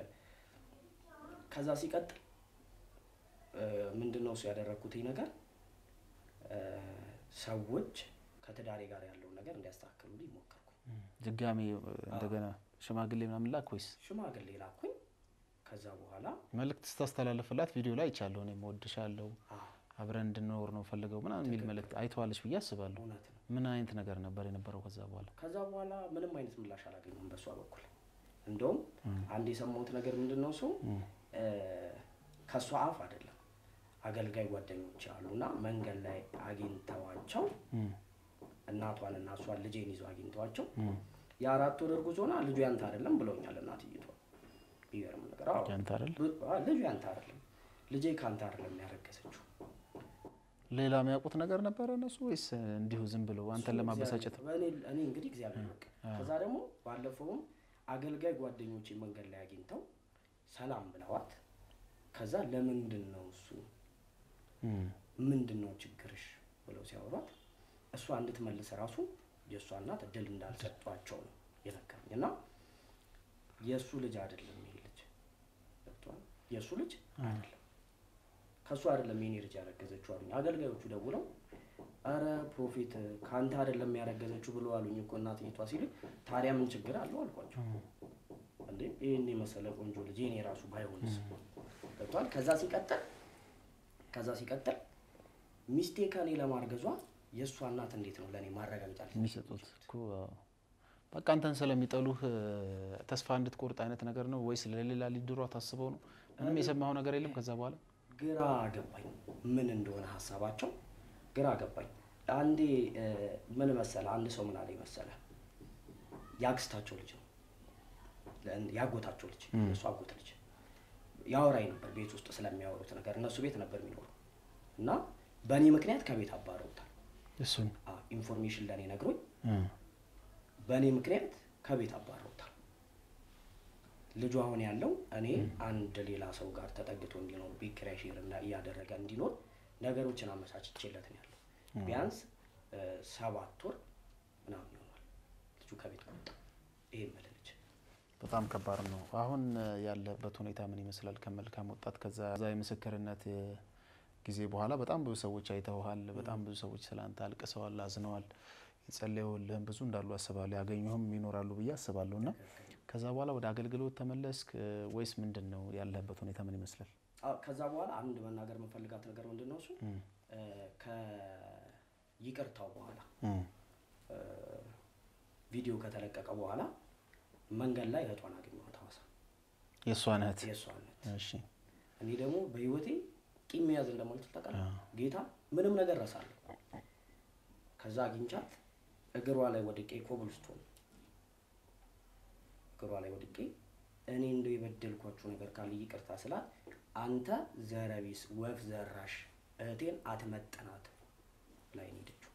ከዛ ሲቀጥል እ፣ ምንድን ነው እሱ ያደረግኩትኝ ነገር እ፣ ሰዎች ከትዳሬ ጋር ያለውን ነገር እንዲያስተካክሉልኝ ሞከርኩኝ። ድጋሜ እንደገና ሽማግሌ ምናምን ላክ ወይስ ሽማግሌ ላኩኝ። ከዛ በኋላ መልእክት ስታስተላለፍላት ቪዲዮ ላይ አይቻለሁ። እኔም እወድሻለሁ አዎ አብረን እንድንኖር ነው ፈልገው ምናምን የሚል መልእክት አይተዋለች ብዬ አስባለሁ። እውነት ነው። ምን አይነት ነገር ነበር የነበረው ከዛ በኋላ? ከዛ በኋላ ምንም አይነት ምላሽ አላገኘሁም በእሷ በኩል። እንደውም አንድ የሰማሁት ነገር ምንድን ነው እሱ እ፣ ከእሷ አፍ አይደለም አገልጋይ ጓደኞች አሉና መንገድ ላይ አግኝተዋቸው እናቷን እና እሷን ልጄን ይዘው አግኝተዋቸው የአራት ወር እርጉዝ ሆና ልጁ ያንተ አይደለም ብለውኛል እናትይቷ። ቢገርም ነገር አዎ፣ ያንተ አይደል? ብ- አዎ፣ ልጁ ያንተ አይደለም ልጄ ከአንተ አይደለም ያረገዘችው ሌላ የሚያውቁት ነገር ነበረ እነሱ ወይስ እንዲሁ ዝም ብለው አንተን ለማበሳጨት? እኔ እኔ እንግዲህ እግዚአብሔር ይወቅ። ከዛ ደግሞ ባለፈውም አገልጋይ ጓደኞቼ መንገድ ላይ አግኝተው ሰላም ብለዋት፣ ከዛ ለምንድን ነው እሱ እም፣ ምንድን ነው ችግርሽ ብለው ሲያወሯት እሷ እንድትመልስ ራሱ የእሷ እናት እድል እንዳልሰጧቸው ነው የነገሩኝ። እና የእሱ ልጅ አይደለም ይሄ ልጅ ገብቶሃል? የእሱ ልጅ አይደለም ከእሱ አይደለም የኔ ልጅ ያረገዘችው አሉኝ። አገልጋዮቹ ደውለው አረ ፕሮፌት ከአንተ አይደለም ያረገዘችው ብሎ አሉኝ እኮ እናትየቷ ሲል ታዲያ ምን ችግር አለው አልኳቸው። እንዴ ይህን የመሰለ ቆንጆ ልጅ የኔ ራሱ ባይሆንስ ገብቷል። ከዛ ሲቀጥል ከዛ ሲቀጥል ሚስቴ ከኔ ለማርገዟ የእሷ እናት እንዴት ነው ለእኔ ማረጋገጫ ሊሰጡኝ የሚሰጡት የሚችሉት? እኮ አዎ። በቃ አንተን ስለሚጠሉህ እ፣ ተስፋ እንድትቆርጥ አይነት ነገር ነው ወይስ ለሌላ ሊድሯ ታስበው ነው? ምንም የሰማኸው ነገር የለም ከዛ በኋላ ግራ ገባኝ። ምን እንደሆነ ሀሳባቸው ግራ ገባኝ። አንዴ እ፣ ምን መሰለ አንድ ሰው ምን አለኝ መሰለ የአክስታቸው ልጅ ነው ለእን- ያጎታቸው ልጅ እሱ አጎት ልጅ ያወራኝ ነበር ቤት ውስጥ ስለሚያወሩት ነገር እነሱ ቤት ነበር የሚኖሩ እና በእኔ ምክንያት ከቤት አባረውታል። እሱን አ፣ ኢንፎርሜሽን ለእኔ ነግሮኝ እ፣ በእኔ ምክንያት ከቤት አባረውታል። ልጁ አሁን ያለው እኔ አንድ ሌላ ሰው ጋር ተጠግቶ እንዲኖር ቤት ኪራይ ሼር እና እያደረገ እንዲኖር ነገሮችን አመቻችቼለት ነው ያለው። ቢያንስ እ፣ ሰባት ወር ምናምን ይሆናል ልጁ ከቤት ከወጣ። ይሄ የምልህ ልጅ በጣም ከባድ ነው። አሁን እ፣ ያለበት ሁኔታ ምን ይመስላል? ከመልካም ወጣት ከዛ ዛ የምስክርነት እ፣ ጊዜ በኋላ በጣም ብዙ ሰዎች አይተውሃል። በጣም ብዙ ሰዎች ስላንተ አልቅሰዋል፣ አዝነዋል። የጸለዩልህም ብዙ እንዳሉ አስባለሁ። ያገኙህም ይኖራሉ ብዬ አስባለሁ። እና ከዛ በኋላ ወደ አገልግሎት ተመለስክ እ፣ ወይስ ምንድን ነው ያለበት ሁኔታ ምን ይመስላል? አ፣ ከዛ በኋላ አንድ መናገር የምፈልጋት ነገር ምንድን ነው እሱ እ፣ ከይቅርታው በኋላ እ፣ እ፣ ቪዲዮ ከተለቀቀ በኋላ መንገድ ላይ እህቷን አገኘኋት ሐዋሳ የእሷን እህት የእሷ እህት እሺ፣ እኔ ደግሞ በህይወቴ ቂም መያዝ እንደማልችል ታውቃለህ። አዎ። ጌታ ምንም ነገር ረሳለሁ። ከዛ አግኝቻት እግሯ ላይ ወድቄ ኮብልስቶን እግሯ ላይ ወድቄ እኔ እንደው የበደልኳችሁ ነገር ካለ ይቅርታ ስላት አንተ ዘረቢስ ወፍ ዘራሽ እህቴን አትመጥናት ላይ ነው የሄደችው።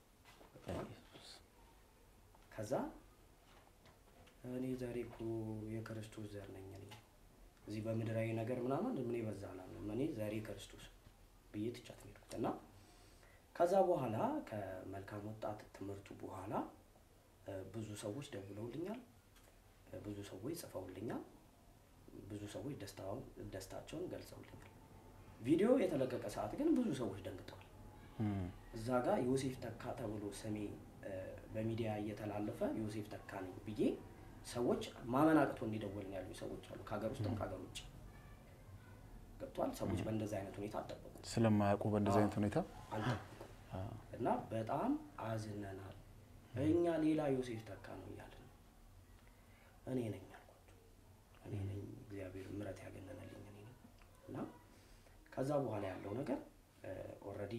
ከዛ እኔ ዛሬ እኮ የክርስቶስ ዘር ነኝ እኔ እዚህ በምድራዊ ነገር ምናምን ምን ይበዛ አላለም። እኔ ዛሬ ክርስቶስ ብዬ ትቻት ነው የሄድኩት እና ከዛ በኋላ ከመልካም ወጣት ትምህርቱ በኋላ እ፣ ብዙ ሰዎች ደውለውልኛል፣ እ፣ ብዙ ሰዎች ጽፈውልኛል፣ ብዙ ሰዎች ደስታውን ደስታቸውን ገልጸውልኛል። ቪዲዮ የተለቀቀ ሰዓት ግን ብዙ ሰዎች ደንግጠዋል። እ፣ እዛ ጋር ዮሴፍ ተካ ተብሎ ስሜ እ፣ በሚዲያ እየተላለፈ ዮሴፍ ተካ ነኝ ብዬ ሰዎች ማመን አቅቶ እንዲደወልን ያሉ ሰዎች አሉ፣ ከሀገር ውስጥም ከሀገር ውጭ ገብቷል። ሰዎች በእንደዚህ አይነት ሁኔታ አልጠበቁ ስለማያውቁ በእንደዚህ አይነት ሁኔታ አልጠበቁ እና በጣም አዝነናል። እኛ ሌላ ዮሴፍ ተካ ነው እያለን እኔ ነኝ አልኳቸው። እኔ ነኝ እግዚአብሔር ምሕረት ያገነነልኝ እኔ ነኝ እና ከዛ በኋላ ያለው ነገር ኦልሬዲ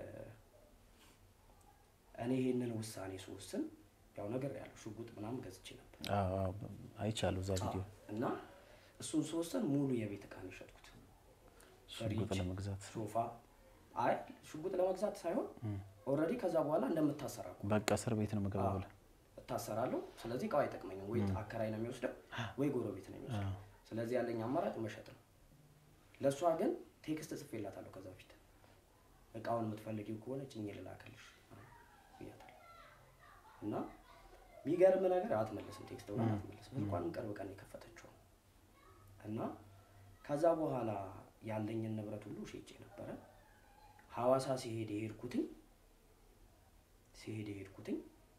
እኔ ይሄንን ውሳኔ ስወስን ያው ነገር ያለው ሽጉጥ ምናምን ገዝቼ ነበር አዎ፣ አዎ፣ አይቻለሁ እዛ ቪዲዮ እና እሱን ስወስን ሙሉ የቤት ዕቃ ነው የሸጥኩት። ሽጉጥ ፍሪጅ፣ ለመግዛት ሶፋ አይ ሽጉጥ ለመግዛት ሳይሆን ኦልሬዲ ከዛ በኋላ እንደምታሰራ እኮ በቃ እስር ቤት ነው የምገባ ብለህ እታሰራለሁ። ስለዚህ እቃው አይጠቅመኝም። ወይ አከራይ ነው የሚወስደው ወይ ጎረቤት ነው የሚወስደው። ስለዚህ ያለኝ አማራጭ መሸጥ ነው። ለእሷ ግን ቴክስት ጽፌላታለሁ ከዛ በፊት እቃውን የምትፈልጊው ከሆነ ጭኜ ልላክልሽ ብያታለሁ። እና የሚገርም ነገር አትመልስም፣ ቴክስት ብላ አትመልስም። ስልኳንም ቅርብ ቀን የከፈተችው ነው። እና ከዛ በኋላ ያለኝን ንብረት ሁሉ ሸጬ ነበረ። ሐዋሳ ሲሄድ የሄድኩትኝ ሲሄድ የሄድኩትኝ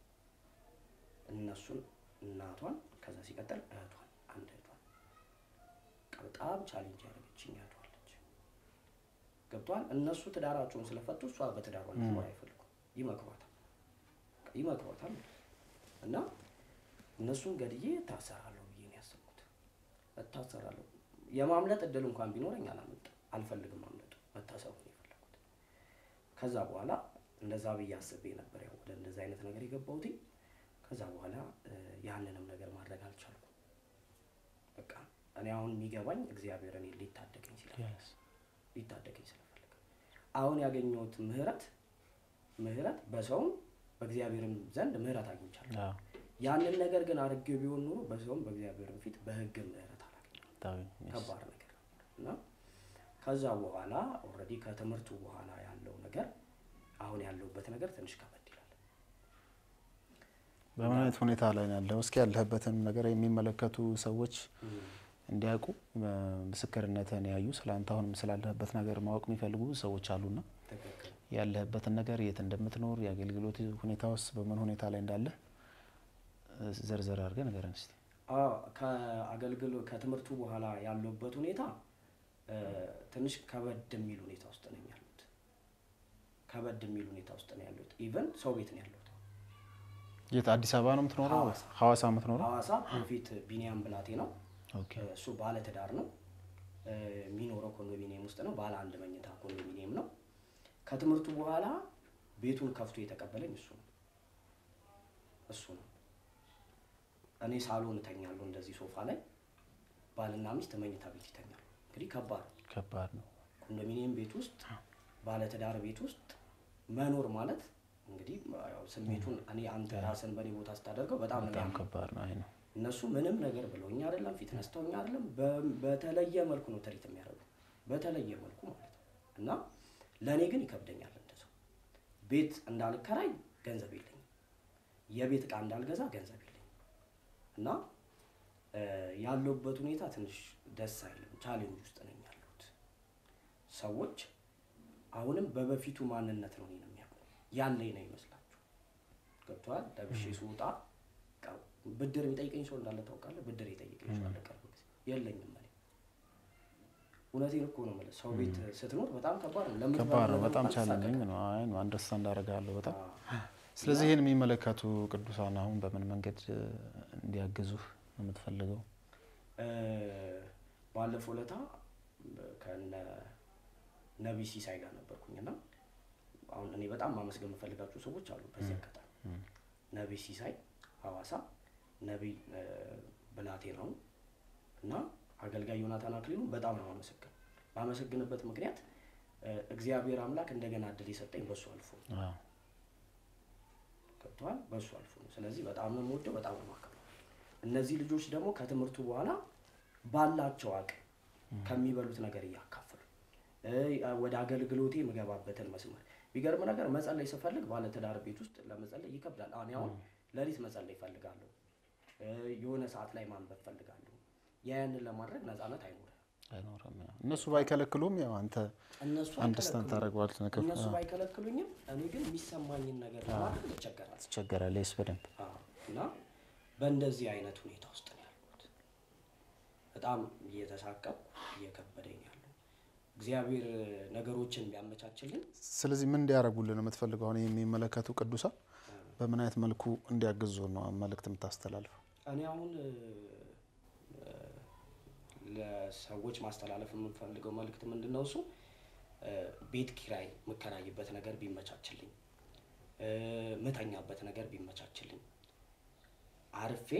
እነሱን እናቷን ከዛ ሲቀጥል እህቷን አንድ እህቷን በቃ በጣም ቻሌንጅ ያደረገችኝ እህቷለች። ገብቷል። እነሱ ትዳራቸውን ስለፈቱ እሷ በትዳሯ እንድትኖር አይፈልጉም። ይመክሯታል በቃ ይመክሯታል እና እነሱን ገድዬ እታሰራለሁ ብዬ ነው ያሰብኩት። እታሰራለሁ የማምለጥ እድል እንኳን ቢኖረኝ አላመልጥም። አልፈልግም ማምለጡ መታሰሩ ነው የፈለኩት። ከዛ በኋላ እንደዛ ብዬ አስቤ ነበር ያው ወደ እንደዛ አይነት ነገር የገባሁትኝ። ከዛ በኋላ እ፣ ያንንም ነገር ማድረግ አልቻልኩም። በቃ እኔ አሁን የሚገባኝ እግዚአብሔር እኔ ሊታደገኝ ስለፈለገ ሊታደገኝ ስለፈለገ አሁን ያገኘሁት ምህረት ምህረት በሰውም በእግዚአብሔርም ዘንድ ምህረት አግኝቻለሁ። አዎ፣ ያንን ነገር ግን አድርጌው ቢሆን ኑሮ በሰውም በእግዚአብሔርም ፊት በሕግም ምህረት አላገኘም። በጣም yes። ከባድ ነገር ነበር እና ከዛ በኋላ ኦልሬዲ ከትምህርቱ በኋላ ያለው ነገር አሁን ያለሁበት ነገር ትንሽ ከበድ ይላል። በምን አይነት ሁኔታ ላይ ነው ያለው? እስኪ ያለህበትን ነገር የሚመለከቱ ሰዎች እንዲያውቁ እ፣ ምስክርነትህን ያዩ ስለ አንተ አሁንም ስላለህበት ነገር ማወቅ የሚፈልጉ ብዙ ሰዎች አሉና ትክክል ያለህበትን ነገር የት እንደምትኖር የአገልግሎት ሁኔታ ውስጥ በምን ሁኔታ ላይ እንዳለህ እ፣ ዘርዘር አድርገህ ንገረን እስቲ። አዎ ከአገልግሎ ከትምህርቱ በኋላ ያለሁበት ሁኔታ እ፣ ትንሽ ከበድ የሚል ሁኔታ ውስጥ ነኝ ያሉት። ከበድ የሚል ሁኔታ ውስጥ ነው ያለሁት። ኢቨን ሰው ቤት ነው ያለሁት። የት አዲስ አበባ ነው የምትኖረው? ሐዋሳ። ሐዋሳ የምትኖረው? ሐዋሳ ፕሮፌት ቢኒያም ብላቴ ነው። ኦኬ እሱ ባለ ትዳር ነው። እ፣ የሚኖረው ኮንዶሚኒየም ውስጥ ነው። ባለ አንድ መኝታ ኮንዶሚኒየም ነው። ከትምህርቱ በኋላ ቤቱን ከፍቶ የተቀበለኝ እሱ ነው እሱ ነው። እኔ ሳሎን እተኛለሁ እንደዚህ ሶፋ ላይ፣ ባልና ሚስት መኝታ ቤት ይተኛሉ። እንግዲህ ከባድ ነው። ከባድ ነው። ኮንዶሚኒየም ቤት ውስጥ ባለ ትዳር ቤት ውስጥ መኖር ማለት እንግዲህ ያው ስሜቱን እኔ አንተ ራስን በእኔ ቦታ ስታደርገው በጣም ነው በጣም የሚያምነው። ከባድ ነው። አይ ነው እነሱ ምንም ነገር ብለውኝ አይደለም፣ ፊት ነስተውኝ አይደለም። በ- በተለየ መልኩ ነው ትሪት የሚያደርጉ በተለየ መልኩ ማለት ነው። እና ለእኔ ግን ይከብደኛል። እንደሰው ቤት እንዳልከራይ ገንዘብ የለኝም፣ የቤት ዕቃ እንዳልገዛ ገንዘብ የለኝም። እና እ፣ ያለሁበት ሁኔታ ትንሽ ደስ አይልም። ቻሌንጅ ውስጥ ነኝ ያለሁት። ሰዎች አሁንም በበፊቱ ማንነት ነው እኔን የሚያውቁ ያለኝ ነው ይመስላችሁ። ገብቶሃል? ለብሼ ስወጣ በቃ ብድር የሚጠይቀኝ ሰው እንዳለ ታውቃለህ። ብድር የጠየቀኝ ሰው አለ ቅርብ ጊዜ የለኝም። እኔ እውነቴን እኮ ነው የምልህ። ሰው ቤት ስትኖር በጣም ከባድ ነው። ለምትበላው ከባድ ነው። ነገር በጣም እንኳን ቻሌንጂንግ ትሳቀቃለህ። ነው። አይ ነው አንደርስታንድ አደርጋለሁ በጣም አዎ። ስለዚህ ይህን የሚመለከቱ ቅዱሳን አሁን በምን መንገድ እ፣ እንዲያግዙህ ነው የምትፈልገው? እ፣ ባለፈው ለታ ከነ ነቢይ ሲሳይ ጋር ነበርኩኝና አሁን እኔ በጣም ማመስገን የምፈልጋቸው ሰዎች አሉ። በዚህ አጋጣሚ ነቢይ ሲሳይ ሐዋሳ፣ ነቢይ እ፣ ብላቴናውን እና አገልጋይ ዮናታን አክሊሉ በጣም ነው ማመሰግን ማመሰግንበት ምክንያት እ፣ እግዚአብሔር አምላክ እንደገና እድል የሰጠኝ በሱ አልፎ ነው። አዎ ገብተዋል በሱ አልፎ ነው። ስለዚህ በጣም ነው የምወደው፣ በጣም ነው የማከብረው። እነዚህ ልጆች ደግሞ ከትምህርቱ በኋላ ባላቸው አቅም ከሚበሉት ነገር እያካፈሉ እ፣ ወደ አገልግሎቴ የምገባበትን መስመር ቢገርም ነገር መጸለይ ስፈልግ ባለትዳር ቤት ውስጥ ለመጸለይ ይከብዳል። እኔ አሁን ሌሊት መጸለይ እፈልጋለሁ፣ እ፣ የሆነ ሰዓት ላይ ማንበብ እፈልጋለሁ። ያንን ለማድረግ ነፃነት አይኖርም። አይኖርም። ያው እነሱ ባይከለክሉም ያው አንተ እነሱ አንደርስታንድ አይከለክሉኝም። ታደርገዋለህ ነገር እነሱ ባይከለክሉኝም እኔ ግን የሚሰማኝን ነገር ለማድረግ እቸገራለሁ። ትቸገራለህ። ስ በደንብ አዎ። እና በእንደዚህ አይነት ሁኔታ ውስጥ ነው ያልኩት። በጣም እየተሳቀቅኩ እየከበደኝ ያለው እግዚአብሔር ነገሮችን ቢያመቻችልኝ ስለዚህ ምን እንዲያደርጉልን ነው የምትፈልገው? አሁን የሚመለከቱ ቅዱሳን በምን አይነት መልኩ እንዲያግዙ ነው መልእክት የምታስተላልፈው? እኔ አሁን እ፣ እ፣ ለሰዎች ማስተላለፍ የምንፈልገው መልእክት ምንድን ነው? እሱ እ፣ ቤት ኪራይ የምከራይበት ነገር ቢመቻችልኝ፣ እ፣ ምተኛበት ነገር ቢመቻችልኝ፣ አርፌ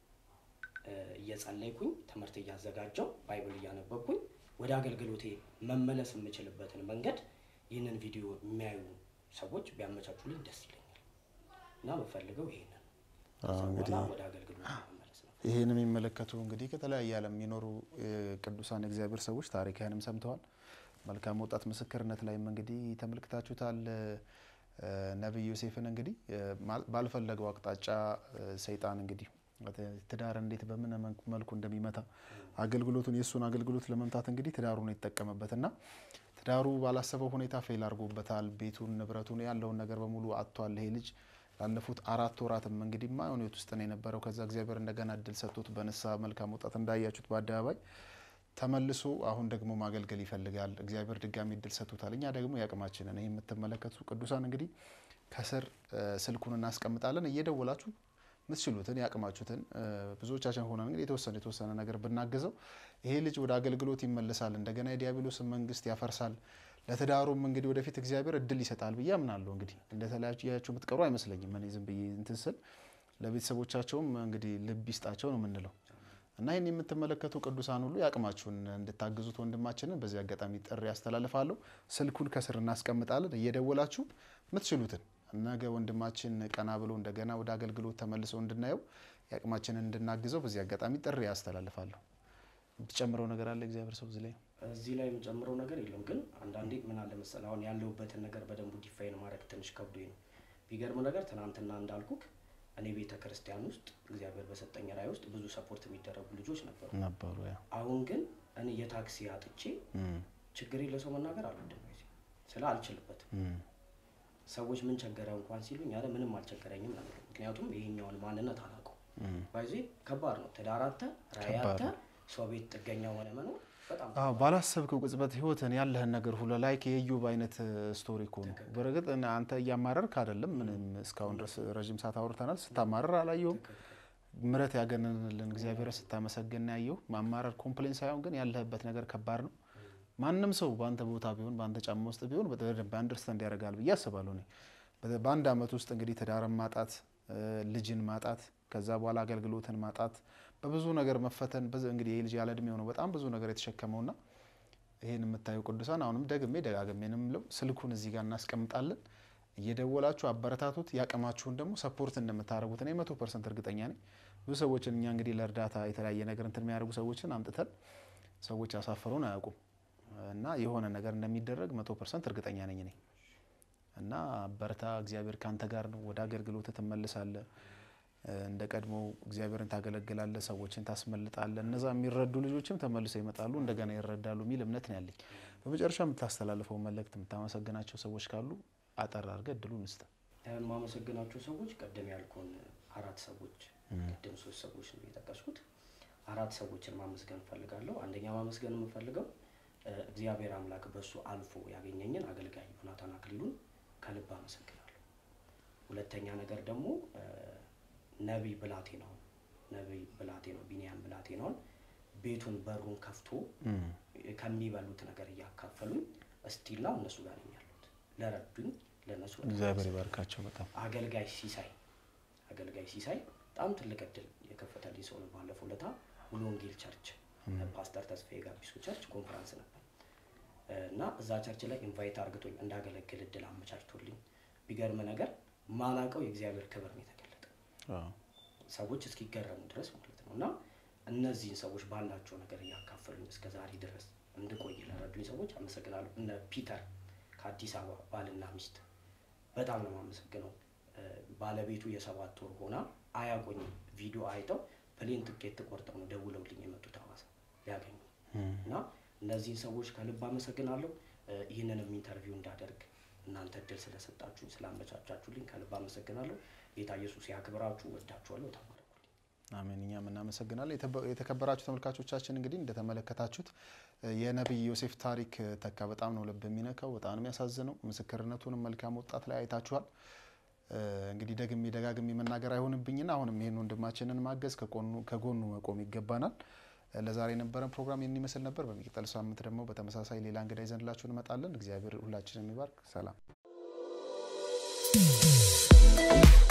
እ፣ እየጸለይኩኝ ትምህርት እያዘጋጀው ባይብል እያነበብኩኝ ወደ አገልግሎቴ መመለስ የምችልበትን መንገድ ይህንን ቪዲዮ የሚያዩ ሰዎች ቢያመቻቹልኝ ደስ ይለኛል እና የምፈልገው ይሄንን ነው። ከዛ እንግዲህ በኋላ ወደ አገልግሎት መመለስ ነው። ይህን የሚመለከቱ እንግዲህ ከተለያየ ዓለም የሚኖሩ እ፣ ቅዱሳን የእግዚአብሔር ሰዎች ታሪክህንም ሰምተዋል። መልካም ወጣት ምስክርነት ላይም እንግዲህ ተመልክታችሁታል። እ፣ ነቢይ ዮሴፍን እንግዲህ እ፣ ማል- ባልፈለገው አቅጣጫ እ፣ ሰይጣን እንግዲህ ትዳር እንዴት በምን መንክ- መልኩ እንደሚመታ አገልግሎቱን የእሱን አገልግሎት ለመምታት እንግዲህ ትዳሩን የተጠቀመበት እና ትዳሩ ባላሰበው ሁኔታ ፌል አድርጎበታል። ቤቱን፣ ንብረቱን ያለውን ነገር በሙሉ አጥቷል። ይሄ ልጅ ላለፉት አራት ወራትም እንግዲህ ማይሆን ህይወት ውስጥ ነው የነበረው። ከዛ እግዚአብሔር እንደገና እድል ሰጥቶት በንስሐ መልካም ወጣት እንዳያችሁት በአደባባይ ተመልሶ አሁን ደግሞ ማገልገል ይፈልጋል። እግዚአብሔር ድጋሚ እድል ሰጥቶታል። እኛ ደግሞ የአቅማችንን ይህ የምትመለከቱ ቅዱሳን እንግዲህ ከስር እ፣ ስልኩን እናስቀምጣለን እየደወላችሁ ምትችሉትን ያቅማችሁትን እ፣ ብዙዎቻችን ሆነን እንግዲህ የተወሰነ የተወሰነ ነገር ብናግዘው ይሄ ልጅ ወደ አገልግሎት ይመለሳል። እንደገና የዲያብሎስን መንግስት ያፈርሳል። ለትዳሩም እንግዲህ ወደፊት እግዚአብሔር እድል ይሰጣል ብዬ አምናለሁ። እንግዲህ እንደተለያያችሁ የምትቀሩ አይመስለኝም። እኔ ዝም ብዬ እንትን ስል ለቤተሰቦቻቸውም እንግዲህ ልብ ይስጣቸው ነው የምንለው እና ይህን የምትመለከቱ ቅዱሳን ሁሉ ያቅማችሁን እንድታግዙት ወንድማችንን በዚህ አጋጣሚ ጥሪ ያስተላልፋለሁ። ስልኩን ከስር እናስቀምጣለን። እየደወላችሁ ምትችሉትን ነገ ወንድማችን ቀና ብሎ እንደገና ወደ አገልግሎት ተመልሶ እንድናየው የአቅማችንን እንድናግዘው በዚህ አጋጣሚ ጥሪ ያስተላልፋለሁ። የምትጨምረው ነገር አለ እግዚአብሔር ሰው እዚህ ላይ? እዚህ ላይ የምጨምረው ነገር የለም። ግን አንዳንዴ ምን አለ መሰለህ አሁን ያለሁበትን ነገር በደንቡ ዲፋይን ማድረግ ትንሽ ከብዶኝ ነው። ቢገርም ነገር ትናንትና እንዳልኩክ እኔ ቤተ ክርስቲያን ውስጥ እግዚአብሔር በሰጠኝ ራዕይ ውስጥ ብዙ ሰፖርት የሚደረጉ ልጆች ነበሩ። ነበሩ ያ አሁን ግን እኔ የታክሲ አጥቼ ችግሬ ለሰው መናገር አልወድም ጊዜ ስለ አልችልበትም። ሰዎች ምን ቸገረ እንኳን ሲሉኝ ያለ ምንም አልቸገረኝም ነው የምለው። ምክንያቱም ይሄኛውን ማንነት አላውቀው ባይዜ ከባድ ነው። ትዳር አጥተህ ራዕይ ከባድ አጥተህ ሰው ቤት ጥገኛ ሆነ መኖር በጣም አዎ ባላሰብከው ቅጽበት ህይወትን ያለህን ነገር ሁሉ ላይክ የኢዮብ አይነት ስቶሪ እኮ ነው። በእርግጥ እና አንተ እያማረርክ አይደለም። ምንም እስካሁን ድረስ ረዥም ሰዓት አውርተናል። ስታማረር አላየሁም። ምረት ያገነንልን እግዚአብሔር ስታመሰግን ያየው ማማረር ኮምፕሌን ሳይሆን ግን ያለህበት ነገር ከባድ ነው። ማንም ሰው በአንተ ቦታ ቢሆን በአንተ ጫማ ውስጥ ቢሆን በደንብ አንደርስታንድ ያደርጋል ብዬ አስባለሁ። እኔ በ- በአንድ አመት ውስጥ እንግዲህ ትዳርን ማጣት፣ እ፣ ልጅን ማጣት፣ ከዛ በኋላ አገልግሎትን ማጣት፣ በብዙ ነገር መፈተን በዚ- እንግዲህ ይህ ልጅ ያለ እድሜው ነው በጣም ብዙ ነገር የተሸከመውና ይህን የምታዩ ቅዱሳን አሁንም ደግሜ ደጋግሜ ነው የምለው ስልኩን እዚህ ጋር እናስቀምጣለን። እየደወላችሁ አበረታቱት። ያቅማችሁን ደግሞ ሰፖርት እንደምታደርጉት እኔ መቶ ፐርሰንት እርግጠኛ ነኝ። ብዙ ሰዎችን እኛ እንግዲህ ለእርዳታ የተለያየ ነገር እንትን የሚያደርጉ ሰዎችን አምጥተን ሰዎች አሳፈሩን አያውቁም እና የሆነ ነገር እንደሚደረግ መቶ ፐርሰንት እርግጠኛ ነኝ እኔ እና በርታ፣ እግዚአብሔር ካንተ ጋር ነው። ወደ አገልግሎት ትመልሳለህ። እንደ ቀድሞ እግዚአብሔርን ታገለግላለህ፣ ሰዎችን ታስመልጣለህ። እነዛ የሚረዱ ልጆችም ተመልሰው ይመጣሉ፣ እንደገና ይረዳሉ የሚል እምነት ነው ያለኝ። በመጨረሻ የምታስተላልፈው መልእክት፣ የምታመሰግናቸው ሰዎች ካሉ አጠር አድርገህ እድሉን ስጥ። የማመሰግናቸው ሰዎች ቅድም ያልኩን አራት ሰዎች ቅድም ሶስት ሰዎች ነው የጠቀስኩት። አራት ሰዎችን ማመስገን እፈልጋለሁ። አንደኛ ማመስገን የምፈልገው እ፣ እግዚአብሔር አምላክ በሱ አልፎ ያገኘኝን አገልጋይ ዮናታን አክሊሉን ከልብ አመሰግናለሁ። ሁለተኛ ነገር ደግሞ እ፣ ነቢይ ብላቴናውን ነቢይ ብላቴናው ቢኒያም ብላቴናውን ቤቱን በሩን ከፍቶ ከሚበሉት ነገር እያካፈሉኝ እስቲላ እነሱ ጋር ነኝ ያሉት ለረዱኝ ለእነሱ በጣም እግዚአብሔር ይባርካቸው በጣም አገልጋይ ሲሳይ አገልጋይ ሲሳይ በጣም ትልቅ እድል የከፈተልኝ ሰው ነው። ባለፈው ለታ ሙሉ ወንጌል ቸርች ፓስተር ተስፋዬ ጋቢሶ ቸርች ኮንፈረንስ ነበር እና እዛ ቸርች ላይ ኢንቫይት አርግቶኝ እንዳገለግል እድል አመቻችቶልኝ ቢገርም ነገር ማላቀው የእግዚአብሔር ክብር ነው የተገለጠ አዎ። ሰዎች እስኪገረሙ ድረስ ማለት ነው። እና እነዚህን ሰዎች ባላቸው ነገር እያካፈሉኝ እስከ ዛሬ ድረስ እንድቆይ ለረዱኝ ሰዎች አመሰግናለሁ። እነ ፒተር ከአዲስ አበባ ባልና ሚስት በጣም ነው የማመሰግነው። እ፣ ባለቤቱ የሰባት ወር ሆና አያቆኝም። ቪዲዮ አይተው ፕሌን ትኬት ቆርጠው ነው ደውለውልኝ የመጡት ሐዋሳ ሊያገኙ እና እነዚህን ሰዎች ከልብ አመሰግናለሁ። እ፣ ይህንንም ኢንተርቪው እንዳደርግ እናንተ እድል ስለሰጣችሁኝ ስላመቻቻችሁልኝ ከልብ አመሰግናለሁ። ጌታ ኢየሱስ ያክብራችሁ። ወዳችኋለሁ። ተባረኩልኝ። አሜን። እኛም እናመሰግናለን። የተበ- የተከበራችሁ ተመልካቾቻችን እንግዲህ እንደተመለከታችሁት እ፣ የነቢይ ዮሴፍ ታሪክ እ፣ ተካ በጣም ነው ልብ የሚነካው፣ በጣም ነው የሚያሳዝነው። ምስክርነቱንም መልካም ወጣት ላይ አይታችኋል። እ፣ እንግዲህ ደግሜ ደጋግሜ መናገር አይሆንብኝና አሁንም ይህን ወንድማችንን ማገዝ ከጎኑ- ከጎኑ መቆም ይገባናል። እ፣ ለዛሬ የነበረን ፕሮግራም ይህን ይመስል ነበር። በሚቀጥል ሳምንት ደግሞ በተመሳሳይ ሌላ እንግዳ ይዘንላችሁ እንመጣለን። እግዚአብሔር ሁላችንን የሚባርክ ሰላም